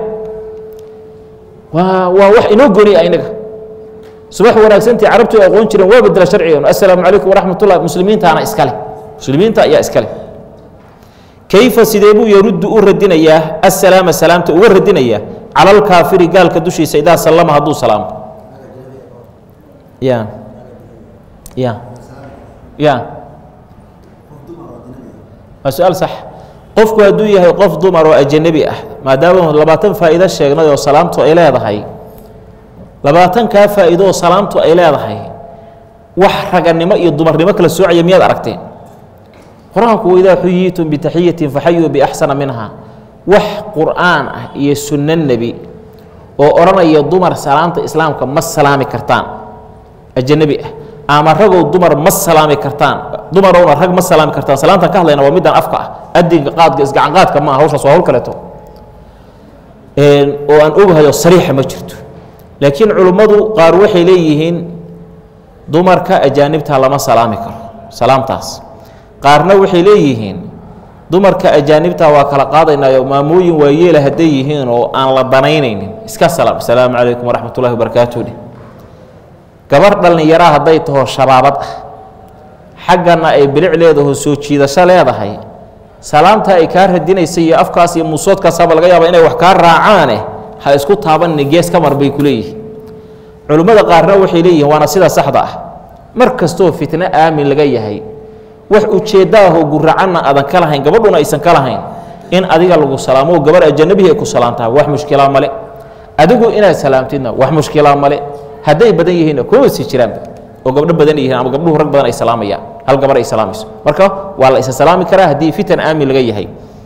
waa waa wax inoo gooniya inaga subax wanaagsantii carabtu ay aqoon jireen waa bedela sharcigeenu assalaamu calaykum waraxmat ullah muslimiintaana iskale muslimiinta ayaa iskale kayfa sidee buu yaruddu u radinayaa assalaama salaamta uga radinayaa cala alkaafiri gaalka dushiisa idaa sallama hadduu salaamo ya ya ya waa su-aal sax qofku hadduu yahay qof dumar oo ajanabi ah maadaama labaatan faa'iido sheegnay oo salaamtu ay leedahay labaatankaa faa'iido oo salaamtu ay leedahay wax raganimo iyo dumarnimo kala soocaya miyaad aragteen qur-aanku waidaa xuyiitum bitaxiyatin faxayuu biaxsana minha wax qur'aan ah iyo sunno nebi oo odhanaya dumar salaamta islaamka ma salaami kartaan ajanabi ah ama ragow dumar ma salaami kartaan dumarowna rag ma salaami kartaan salaamtan ka hadlayna waa middan afka ah adinka qaadka isgacanqaadka ma aha hawshaas waa hawl kaleeto oo aan ogahayo sariixa ma jirto laakiin culummadu qaar waxay leeyihiin dumarka ajaanibta lama salaami karo salaamtaas qaarna waxay leeyihiin dumarka ajaanibta waa kala qaadaynayo maamooyin waayeela hadday yihiin oo aan la banaynaynin iska salaam asalaamu calaykum waraxmat ullahi wabarakaatu dheh gabar dhallinyaraa hadday taho shabaabad ah xaggana ay bilic leedaho soo jiidasho leedahay salaamta ay kaa radinaysa iyo afkaas iyo muusoodkaasaaba laga yaaba inay wax kaa raacaane ha isku taabanni gees ka mar bay ku leeyihin culimmada qaarna waxay leeyihiin waana sida saxda ah mar kastoo fitno aamin laga yahay wax ujeeddo ahoo guracanna aadan ka lahayn gabadhuna aysan ka lahayn in adiga lagu salaamo oo gabar ajanabihii ay ku salaamtaha wax mushkilaa male adigu inaad salaamtidna wax mushkilaa male hadday badan yihiinna kuma sii jiraanba oo gabdho badan yihiin ama gabdhuhu rag badan ay salaamayaan hal gabar ay salaamayso marka waa la isa salaami karaa haddii fitan aamin laga yahay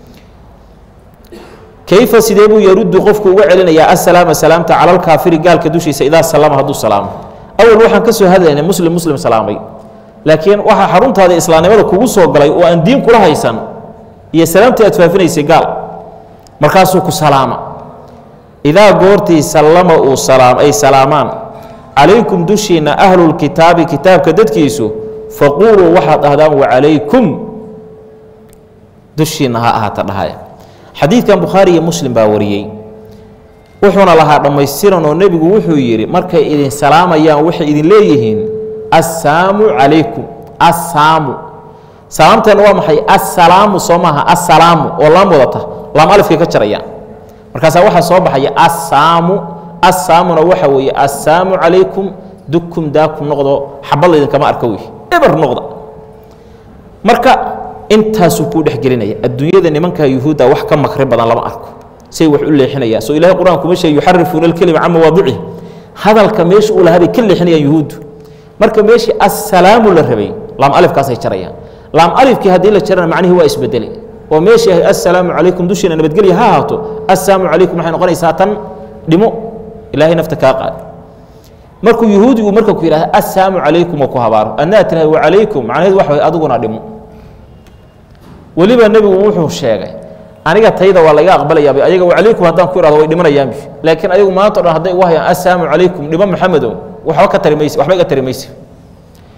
kayfa sidee buu yaruddu qofku uga celinayaa assalaama salaamta cala alkaafiri gaalka dushiisa idaa sallama hadduu salaamo awal waxaan ka soo hadlaynay muslim muslim salaamay laakiin waxaa xaruntaada islaamnimada kugu soo galay oo aan diin kula haysan iyo salaamtii aad faafinaysay gaal markaasuu ku salaama idaa goortii sallama uu salaam ay salaamaan calaykum dushiinna ahlulkitaabi kitaabka dadkiisu faquuluu waxaad dhahdaan wacalaykum dushiinna ha ahaata dhahaya xadiidkan bukhaari iyo muslim baa wariyey wuxuuna lahaa dhammaystiran oo nebigu wuxuu yidhi markay idin salaamayaan waxay idin leeyihiin assaamu calaykum assaamu salaamteena waa maxay assalaamu soo maaha assalaamu oo laam wadata laam alifkay ka jarayaan markaasaa waxaa soo baxaya assaamu assaamuna waxa weeye assaamu calaykum dukum daakum noqdo xabad laydinkama arka wey eber noqda marka intaasuu kuu dhexgelinaya adduunyada nimanka yuhuudda wax ka makri badan lama arko say wax u leexinayaan soo ilahay qur-aanku ma sheege yuxarifuuna alkelima can mawaadicihi hadalka meesha uu lahaa bay ka leexinayaan yuhuuddu marka meeshii assalaamu la rabay laam alifkaasay jarayaan laam alifkii haddii la jarana macnihii waa isbedelay oo meeshii ahay assalaamu calaykum dushiina nabadgelya ha ahaato assalaamu calaykum waxay noqonaysaa tan dhimo ilaahay nafta kaa qaad markuu yuhuudigu marka ku yidhahda assalaamu calaykum oo ku habaaro adnaa tirahay wacalaykum macnaheedu waxa way adiguna dhimo weliba nebigu wuxuu sheegay aniga tayda waa laga aqbalayaab ayaga wacalaykum haddaan ku ihahdo way dhimanayaanbi laakiin ayagu maanta o dhan hadday ugu hayaan assalaamu calaykum dhimo maxamedow waxba ka tari mayse waxba iga tari mayse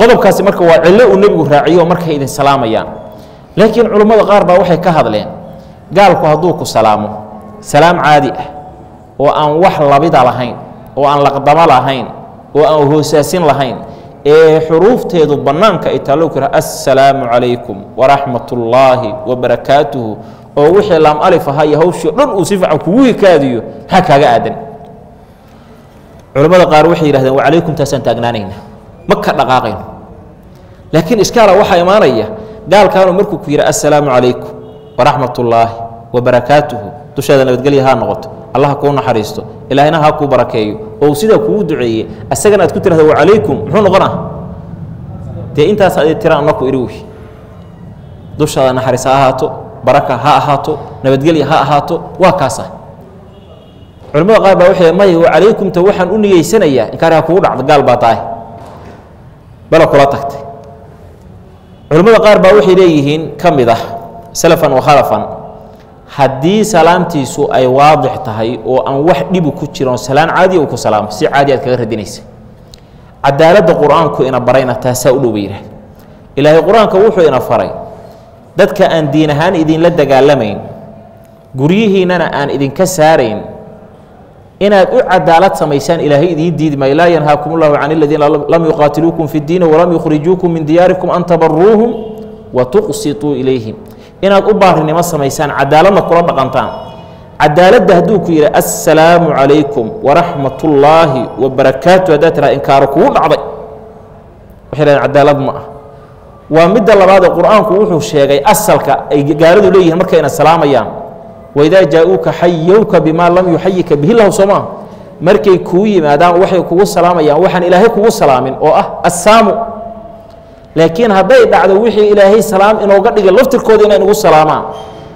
qodobkaasi marka waa cillo uu nebigu raaciyo markay idin salaamayaan laakiin culummada qaar baa waxay ka hadleen gaalku hadduu ku salaamo salaam caadi ah oo aan wax labida lahayn oo aan laqdamo lahayn oo aan hoosaasin lahayn ee xuruufteedu bannaanka ay taallo ku assalaamu calaykum waraxmat ullaahi wabarakaatuhu oo wixii laam alif ahaa iyo hawshii o dhan uu si fiican kugu hikaadiyo maxaa kaaga aadan culammada qaar waxay yidhahdeen wa calaykum taasaan taagnaanayna ma ka dhaqaaqayno laakiin iskaala waxaa imaanaya gaalkaanu markuu ku yidhi assalaamu calaykum waraxmat ullaahi wabarakaatuhu dushaada nabadgelya haa noqoto allah kuu naxariisto ilaahayna ha kuu barakeeyo oo uu sidaa kugu duceeye asagana aad ku tirahda wacalaykum muxuu noqonaa dee intaas adi tira anaku idhi wey dushaada naxariis ha ahaato baraka ha ahaato nabadgelya ha ahaato waa kaasa culimmada qaar baa waxay maya wacalaykumta waxaan u niyeysanayaa inkaari ha kugu dhacdo gaal baa tahay bala kula tagtay culimmada qaar baa waxay leeyihiin ka mid ah salafan wa khalafan haddii salaamtiisu ay waadix tahay oo aan wax dhibu ku jiron salaan caadiya uu ku salaamo si caadi aad kaga radinaysa cadaaladda qur-aanku ina barayna taasaa u dhow bay yidhahda ilaahay qur-aanka wuxuu ina faray dadka aan diin ahaan idinla dagaalamayn guryihiinnana aan idinka saarayn inaad u cadaalad samaysaan ilaahay idiin diidi maayo laa yanhaakum ullahu can aladiina lam yuqaatiluukum fi ddiini walam yukhrijuukum min diyaarikum an tabaruuhum wa tuqsituu ilayhim inaad u baarinimo samaysaan cadaaladna kula dhaqantaan cadaaladda hadduu ku yidhi assalaamu calaykum waraxmat ullaahi wabarakaatu haddaad tiraa inkaaro kugu dhacday waxay dhahdeen cadaalad ma ah waa midda labaad ee qur-aanku wuxuu sheegay asalka ay gaaladu leeyihiin markayna salaamayaan waidaa jaa-uuka xayowka bimaa lam yuxayika bihi lahu soo maa markay kuu yimaadaan waxay kugu salaamayaan waxaan ilaahay kugu salaamin oo ah assaamu laakiin hadday dhacdo wixii ilaahay salaam inooga dhigay laftirkooda inay nagu salaamaan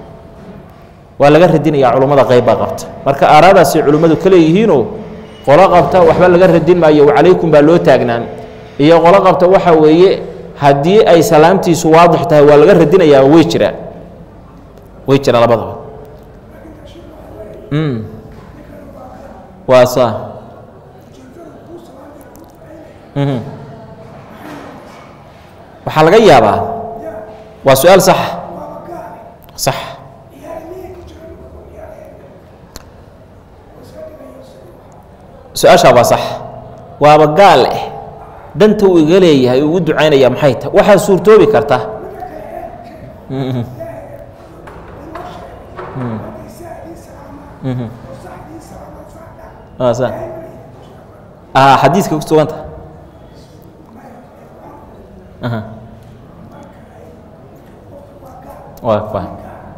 waa laga radinayaa culummada qayb baa qabta marka aaraadaasay culimmadu ka leeyihiinoo qolo qabta waxba laga radin maayo wacalaykum baa loo taagnaan iyo qolo qabta waxa weeye haddii ay salaamtiisu waadix tahay waa laga radinayaa way jiraan way jiraan labadaba waa saa waxaa laga yaabaa waa su-aal sax sax su-aashaa waa sax waaba gaal eh danta uu iga leeyahay uu u ducaynaya maxay tahay waxaa suurtoobi karta xadiiska ku suganta waa fahm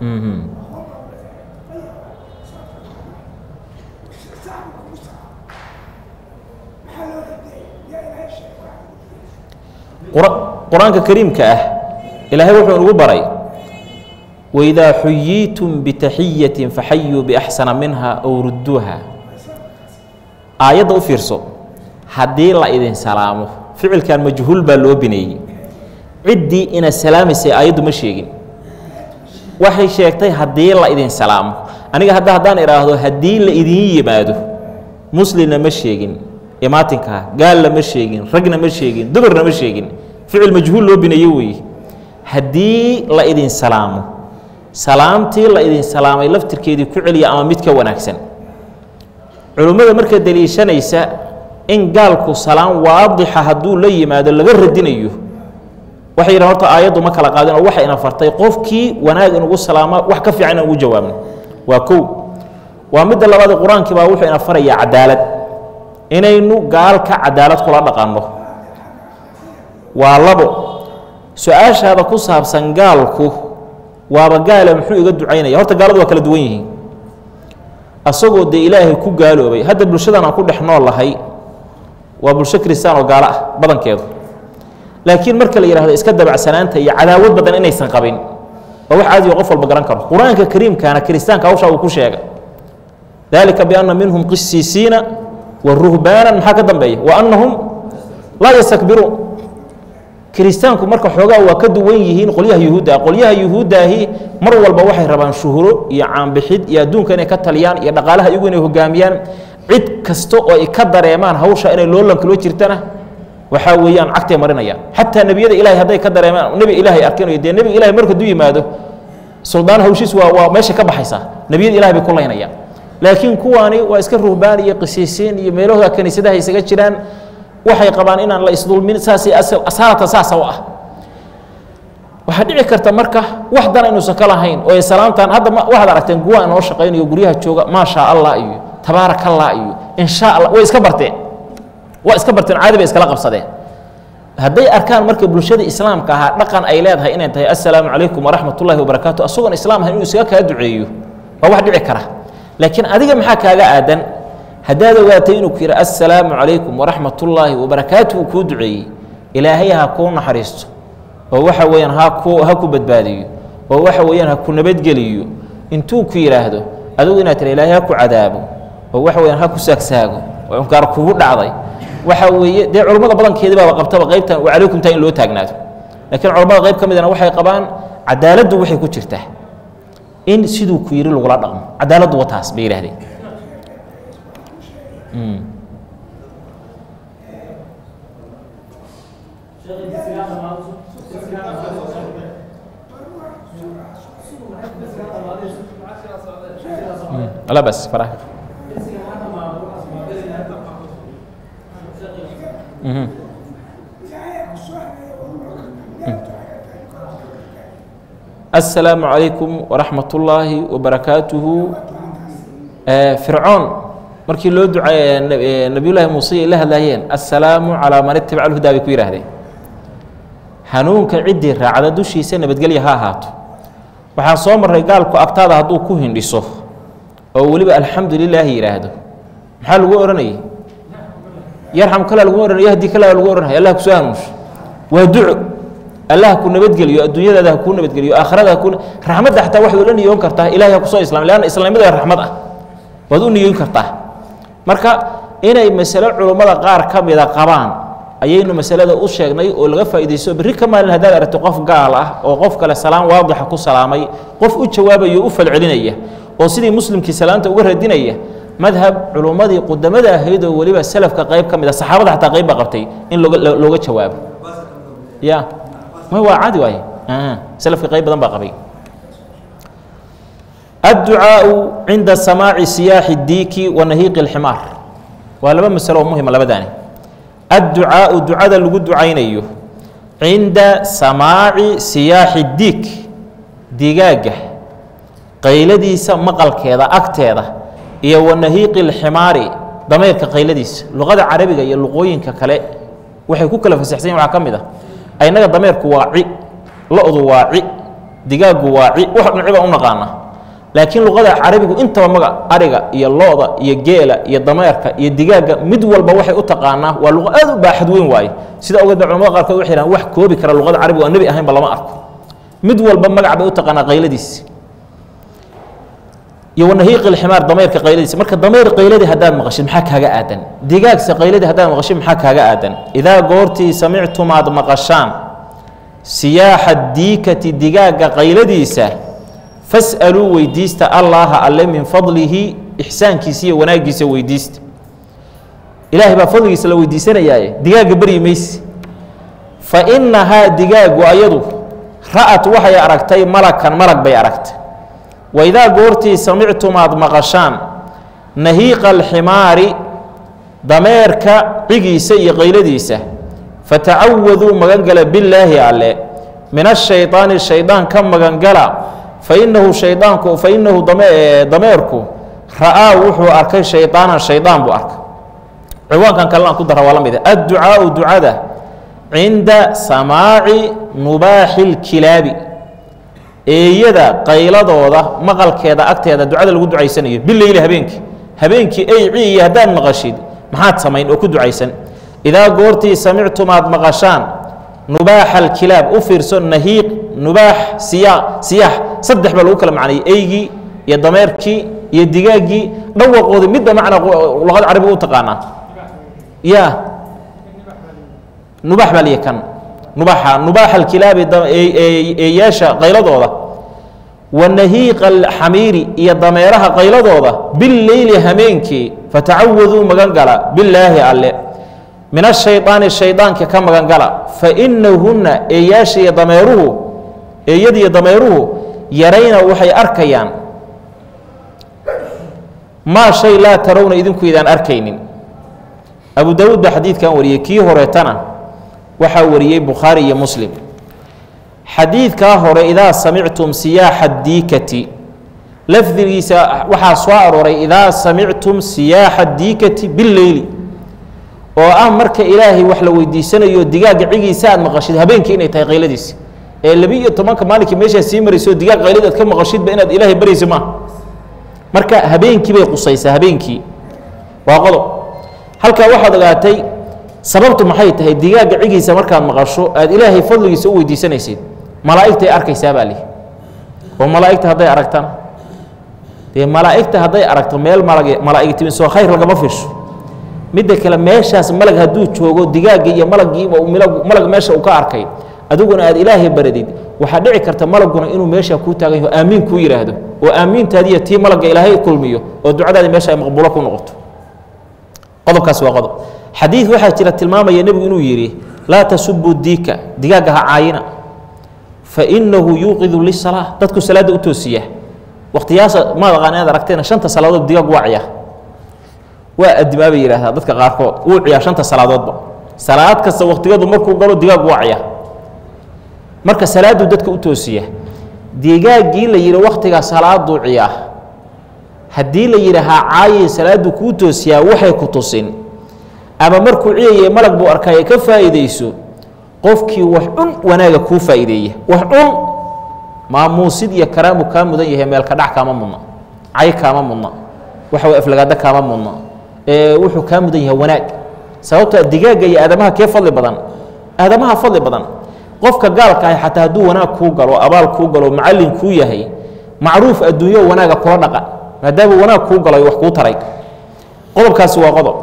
qur-aanka kariimka ah ilaahay wuxuu inugu baray waidaa xuyiitum bitaxiyatin faxayuu biaxsana minha ow rudduuha aayadda u fiirso haddii la idin salaamo ficilkan majhuul baa loo bineeyey ciddii ina salaamaysay aayaddu ma sheegin waxay sheegtay haddii la idin salaamo aniga hadda haddaan idhaahdo haddii la idiin yimaado muslimna ma sheegin imaatinkaa gaalna ma sheegin ragna ma sheegin dumarna ma sheegin ficil majhuul loo bineeye weeye haddii la idin salaamo salaamtii la idin salaamay laftirkeedii ku celiya ama mid ka wanaagsan culummada marka deliishanaysa in gaalku salaam waadixa hadduu la yimaado laga radinayo waxay yidhahan horta aayaddu ma kala qaadin oo waxa ina fartay qofkii wanaag inugu salaama wax ka fiican inaan ugu jawaabno waa kow waa midda labaad qur-aankii baa wuxuu ina farayaa cadaalad inaynu gaalka cadaalad kula dhaqanno waa labo su-aashaada ku saabsan gaalku waaba gaale muxuu iga ducaynaya horta gaaladu waa kala duwan yihiin asagoo dee ilaahay ku gaaloobay hadda bulshadan aan ku dhex nool lahay waa bulsho kristaan oo gaalo ah badankeedu laakiin marka la yidhahdo iska dabacsanaanta iyo cadaawad badan inaysan qabin waa wax caadiyo qof walba garan karo qur-aanka kariimkaana kiristaanka hawshaa uu ku sheegay dalika bianna minhum qisiisiina wa ruhbaanan maxaa ka dambeeya wa annahum laa yastakbiruun kiristaanku marka xoogaa waa ka duwan yihiin qolyaha yuhuudda ah qolyaha yuhuuddaahi mar walba waxay rabaan shuhuro iyo caanbixid iyo adduunka inay ka taliyaan iyo dhaqaalaha iyagu inay hogaamiyaan cid kasta oo ay ka dareemaan hawsha inay loolanka loo jirtana waxaa weeyaan cagtay marinayaan xataa nebiyada ilahay hadday ka dareemaan nebi ilaahay arkinayo dee nebiga ilahay marka duu yimaado suldaan hawshiis waa waa meesha ka baxaysaa nebiyada ilahay bay ku laynayaan laakiin kuwaani waa iska ruhbaan iyo qisiisiin iyo meelahooda kaniisadaha isaga jiraan waxay qabaan inaan la isdulmin saasay asaarata saasa u ah waxaa dhici karta marka wax dana inuusan ka lahayn oo ay salaamtaan hadda waxaad aragteen kuwa inoo shaqaynayo guryaha jooga maa shaa allah iyo tabaarak allah iyo insha allah way iska barteen waa iska barteen caadi bay iskala qabsadeen hadday arkaan marka bulshada islaamka ahaa dhaqan ay leedahay inay tahay assalaamu calaykum waraxmat ullahi wabarakaatu asagoon islaam ahayn inuu isaga kaa duceeyo waa wax dhici kara laakiin adiga maxaa kaaga aadan haddaad ogaatay inuu ku yidhi assalaamu calaykum waraxmat ullaahi wabarakaatu uu kuu duceeyey ilaahay ha kuu naxariisto oo waxa weeyaan ha ku ha ku badbaadiyo oo waxa weeyaan ha ku nabadgeliyo intuu ku yidhaahdo adigu inaad tira ilaahay ha ku cadaabo oo waxa weyaan ha ku saagsaago oo gaar kugu dhacday waxa weeye dee culammada badankeedii baaba qabtaba qaybtan wa calaykum taa in loo taagnaado laakiin culammada qayb ka midana waxay qabaan cadaaladdu waxay ku jirtaa in siduu ku yidhi lagula dhaqmo cadaaladdu wa taas bay yidhahdeen لا بس فراح السلام عليكم ورحمة الله وبركاته فرعون markii loo duceeyey nabiyullaahi muuse ay la hadlaayeen assalaamu calaa man itabaca alhudaa bay ku yidhaahdeen hanuunka ciddii raacda dushiisa nabadgelya ha ahaato waxaan soo marray gaalku agtaada hadduu ku hindhiso oo weliba alxamdu lilaahi yidhaahdo maxaa lagu odhanayay yarxam kala lagu odhanay yahdi kala lagu odhanaya allah kusoo hanuunsho waa duco allah ku nabadgeliyo adduunyadaada ha kuu nabadgeliyo aakhirada ha kuu raxmadda xataa waxaad ula niyoon kartaa ilaahay ha kusoo islaamay leanna islaamnimada raxmad ah waad u niyoon kartaa marka inay masalo culummada qaar ka mida qabaan ayaynu masalada u sheegnay oo laga faa'iidaysto berri ka maalin haddaad aragto qof gaal ah oo qof kale salaam waadixa ku salaamay qof u jawaabayo u falcelinaya oo sidii muslimkii salaanta uga radinaya madhab culummadii qudamada ahayd oo weliba salafka qayb ka mid a saxaabada xataa qayb baa qabtay in looga looga jawaabo ya ma waa caadi waaye salafka qayb badan baa qabay الدعاء عند سماع سياح الديك ونهيق الحمار ولما مسألة مهمة لبداني الدعاء دعاء لغو دعينيو عند سماع سياح الديك ديغاغه qayladiisa maqalkeeda agteeda iyo wanahiiqi lximaari dameerka qayladiisa luqada carabiga iyo luqooyinka kale waxay ku kala fasaxsan yihin waxaa ka mid ah aynaga dameerku waa ci lo-du waa ci digaaggu waa ci wax dhinci baan u naqaana laakiin luqada carabigu intaba maga ariga iyo lo-da iyo geela iyo dameerka iyo digaagga mid walba waxay u taqaanaa waa luqa aad u baaxad weyn waaye sida ogeed ba culamada qaarkood waxay dhahan wax koobi kara luqada carabiga aan nebi ahaynba lama arko mid walba magac bay u taqaanaa qayladiisa iyo wanahiiq ilximaar dameerka qayladiisa marka dameer qayladii haddaad maqashid maxaa kaaga aadan digaagsa qayladii haddaad maqashid maxaa kaaga aadan idaa goortii samictumaad maqashaan siyaaxa diikati digaagga qayladiisa fas'aluu weydiista allaaha alle min fadlihi ixsaankiisa iyo wanaaggiisa weydiista ilaahay baa fadligiisa la weydiisanayaaye digaagga beryi mayse fa innahaa digaaggu ayadu ra'at waxay aragtay malakan malag bay aragtay waidaa goortii samictumaad maqashaan nahiiqa alximaari dameerka cigiisa iyo qayladiisa fatacawaduu magangala billaahi alle min ashaydaani shaydaan ka magangala fainahu shaydaanku fainahu dameerku ra'aa wuxuu arkay shaydaanan shaydaan buu arkay ciwaankan kalena aan ku dara waa la mid adducaau ducada cinda samaaci nubaaxi lkilaabi eeyada qayladooda maqalkeeda agteeda ducada lagu ducaysanayo bileyli habeenkii habeenkii ey ciiyo haddaad maqashid maxaad samayn oo ku ducaysan idaa goortii samictumaad maqashaan nubaaxa alkilaab u fiirso nahiiq nubaax siyaa siyaax saddex baa lagu kala macnayay eygii iyo dameerkii iyo digaaggii dhawaqoodii midba macna luqada carabiga u taqaanaa ya nubax baa liya kan nubaxa nubaaxa alkilaabi eeyaasha qayladooda wanahiiqa alxamiiri iyo dameeraha qayladooda bileyli hameenkii fatacawaduu magan gala bilaahi alle min ashaydaani shaydaanka ka magangala fa inahunna eeyaasha iyo dameeruhu eeyadiiyo dameeruhu yarayna waxay arkayaan maa shay laa tarawna idinku idaan arkaynin abu daawuud baa xadiidkan wariyey kii horeetana waxaa wariyey bukhaari iyo muslim xadiidkaa hore idaa samictum siyaaxa diikati lafdigiisa waxaa soo arooray idaa samictum siyaaxa diikati bileyli oo ah marka ilaahay wax la weydiisanayo digaagga cigiisa aad maqashid habeenkii inay tahay qayladiisi ee labi-iyo tobanka maalinkii meeshaa sii marayso digaag qaylid aad ka maqashidba inaad ilaahay baraysa maaha marka habeenkii bay qusaysaa habeenkii waa qodob halkaa waxaad ogaatay sababtu maxay tahay digaagga cigiisa markaad maqasho aad ilaahay fadligiisa u weydiisanaysid malaa'igtay arkaysaa baa lihi oo malaa'igta hadday aragtana dee malaa'igta hadday aragto meel malag malaa'ig timin soo khayr lagama fisho midda kale meeshaas malag hadduu joogo digaagga iyo malaggiiba malag meesha uu ka arkay adiguna aad ilaahay baradid waxaa dhici karta malaguna inuu meeshaa kuu taagan yaho aamiin kuu yidhaahdo oo aamiintaadiiyo tii malagga ilaahay kulmiyo oo ducadaadi meesha ay maqbuulo ku noqoto qodobkaas waa qodob xadiid waxaa jira tilmaamaya nebigu inuu yidhi laa tasubuu diika digaagga ha caayina fa innahu yuuqidu lisalaa dadku salaadda u toosiya wakhtiyaasa maad aqaan inaad aragteena shanta salaadood digaag waa ciyaa waa adimaa bay yidhahdaa dadka qaarkood wuu ciyaa shanta salaadoodba salaad kasta wakhtigeedu markuu galo digaag waa ciyaa marka salaaduu dadka u toosiya digaaggii la yidhi wakhtigaa salaaduu ciyaa haddii la yidhi ha caayi salaaddu kuu toosiyaa waxay ku tusin ama markuu ciyaye malag buu arkaaye ka faa'iidayso qofkii wax cun wanaaga kuu faa'iideeya wax cun maamuusid iyo karaamu kaa mudan yahay meelka dhac kaama mudna cay kaama mudna waxa way aflagaada kaama mudna ee wuxuu kaa mudan yahay wanaag sababtoo digaagga iyo aadamaha kee fadli badan aadamaha fadli badan qofka gaalka ahi xataa hadduu wanaag kuu galo abaal kuu galo macallin kuu yahay macruuf adduunyo wanaaga kula dhaqan maadaama wanaag kuu galo wax kuu taray qodobkaasi waa qodob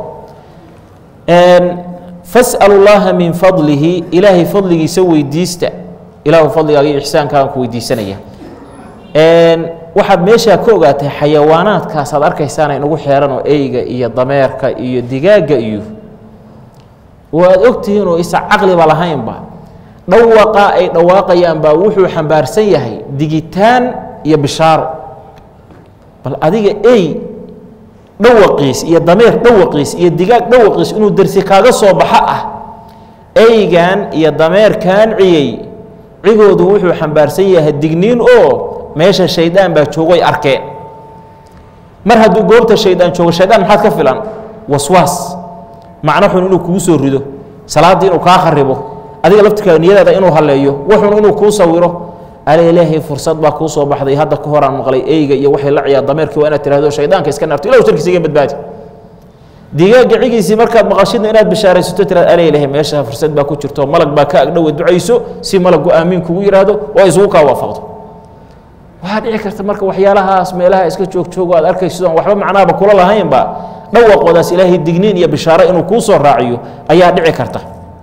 fas'alu llaaha min fadlihi ilaahay fadligiisa weydiista ilaahu fadligaaga iyo ixsaankaagan ku weydiisanaya waxaad meeshaa ka ogaatay xayawaanaadkaasaad arkaysaana inagu xeeran oo eyga iyo dameerka iyo digaagga iyo waad ogtihiin oo isa caqliba lahaynba dhawaqaa ay dhawaaqayaan baa wuxuu xambaarsan yahay digitaan iyo bishaaro bal adiga ey dhawaqiis iyo dameer dhawaqiis iyo digaag dhawaqiis inuu dersi kaaga soo baxo ah eygan iyo dameerkan ciyey cigoodu wuxuu xambaarsan yahay digniin oo meesha shaydaan baa joogoy arkeen mar hadduu goobta shaydaan joogo shaydaan maxaad ka filan waswaas macno xun inuu kugu soo rido salaaddii inuu kaa kharibo adiga laftirkaaga niyadaada inuu halleeyo waxun inuu kuu sawiro ala ilaahay fursad baa kuu soo baxday hadda ka horaan maqlay eyga iyo waxay la ciyaa dameerkii waa inaad tirahdo shaydaanka iska naarto ilahu sharkiisa iga badbaadi digaagga cigiisii markaad maqashidna inaad bishaaraysato tiraad ala ilaahay meesha fursad baa ku jirto malag baa ka agdhowe ducayso si malaggu aamiin kugu yidhaahdo oo isugu kaa waafaqdo waxaa dhici karta marka waxyaalahaas meelaha iska joog-joogo aad arkayso waxba macnaaba kula lahaynba dhawaqoodaas ilaahay digniin iyo bishaaro inuu kuu soo raaciyo ayaa dhici karta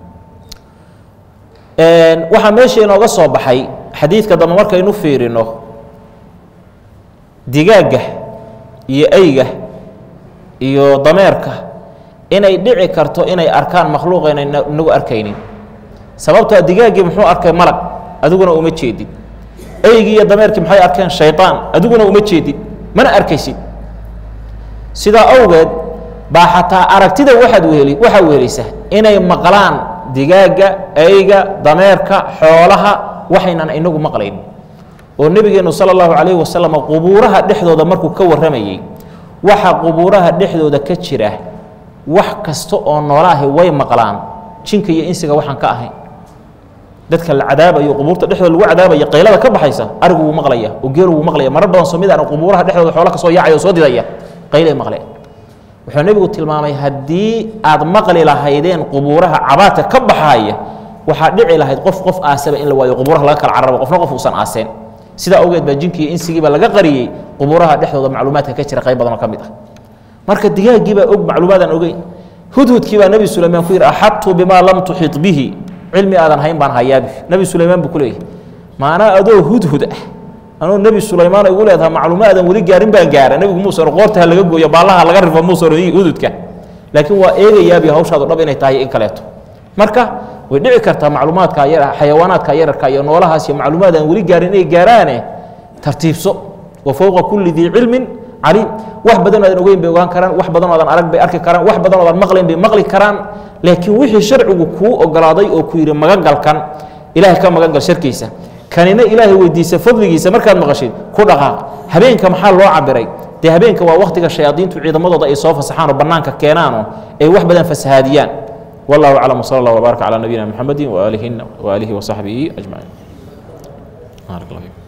waxaa meesha inooga soo baxay xadiidka dambe markaynu fiirino digaagga iyo eyga iyo dameerka inay dhici karto inay arkaan makhluuqayna inagu arkaynin sababtoo digaaggii muxuu arkay malag adiguna uma jeedid eygii iyo dameerkii maxay arkeen shaydaan adiguna uma jeedid mana arkaysid sidaa awgeed baa xataa aragtida waaad weheli waxaa wehelaysaa inay maqlaan digaagga eyga dameerka xoolaha waxaynan inagu maqlayn oo nebigeennu sala allahu calayhi wasalam qubuuraha dhexdooda markuu ka warramayey waxa qubuuraha dhexdooda ka jira wax kasta oo noolaahi way maqlaan jinka iyo insiga waxaan ka ahayn dadka la cadaabayo qubuurta dhexdooda lagu cadaabaya qaylada ka baxaysa arigu wuu maqlaya oo geelu wuu maqlaya marar badan soo mid aan qubuuraha dhexdooda xoola ka soo yaacaya oo soo didaya qaylay maqleen wuxuu nebigu tilmaamay haddii aad maqli lahaydeen qubuuraha cabaadka ka baxaaya waxaa dhici lahayd qof qof aasaba in la waayo qubuuraha laga kala carabo qofna qof uusan aaseen sidaa awgeed baa jinkiiyo insigiiba laga qariyey qubuuraha dhexdooda macluumaadka ka jira qayb badanoo ka mid ah marka digaaggii baa og macluumaadaan ogeyn hudhudkii baa nebi sulaymaan ku yidhi axadtu bimaa lam tuxid bihi cilmi aadan hayn baan hayaabi nebi sulaymaan buu ku leeyahy maanaa adoo hudhud ah anuu nebi sulaymaan igu leedaha macluumo aadan weli gaarin baan gaara nebigu muusan qoorta ha laga gooyo baallaha laga rifo muusan hududka laakiin waa eegayaabi hawshaadu dhab inay tahay in kaleeto marka way dhici kartaa macluumaadka yar xayawaanaadka yararka iyo noolahaas iyo macluumaad aan weli gaarin inay gaaraane tartiibso wa fowqa kulli dii cilmin caliim wax badan oodan ogeyn bay ogaan karaan wax badan oodan arag bay arki karaan wax badan oodan maqlayn bay maqli karaan laakiin wixii sharcigu kuu ogolaaday oo ku yidhi magagalkan ilaahay ka magagal sharkiisa kanina ilaahay weydiisa fadligiisa markaad maqashid ku dhaqaaq habeenka maxaa loo cabiray dee habeenka waa waktiga shayaadiintu ciidamadooda ay soo fasaxaan oo bannaanka keenaanoo ay wax badan fasahaadiyaan wallahu aclam wsala allah wbaaraka calaa nabiyina muxamedi waaalihi waaalihi wasaxbihi ajmaciin baarak allah fiikum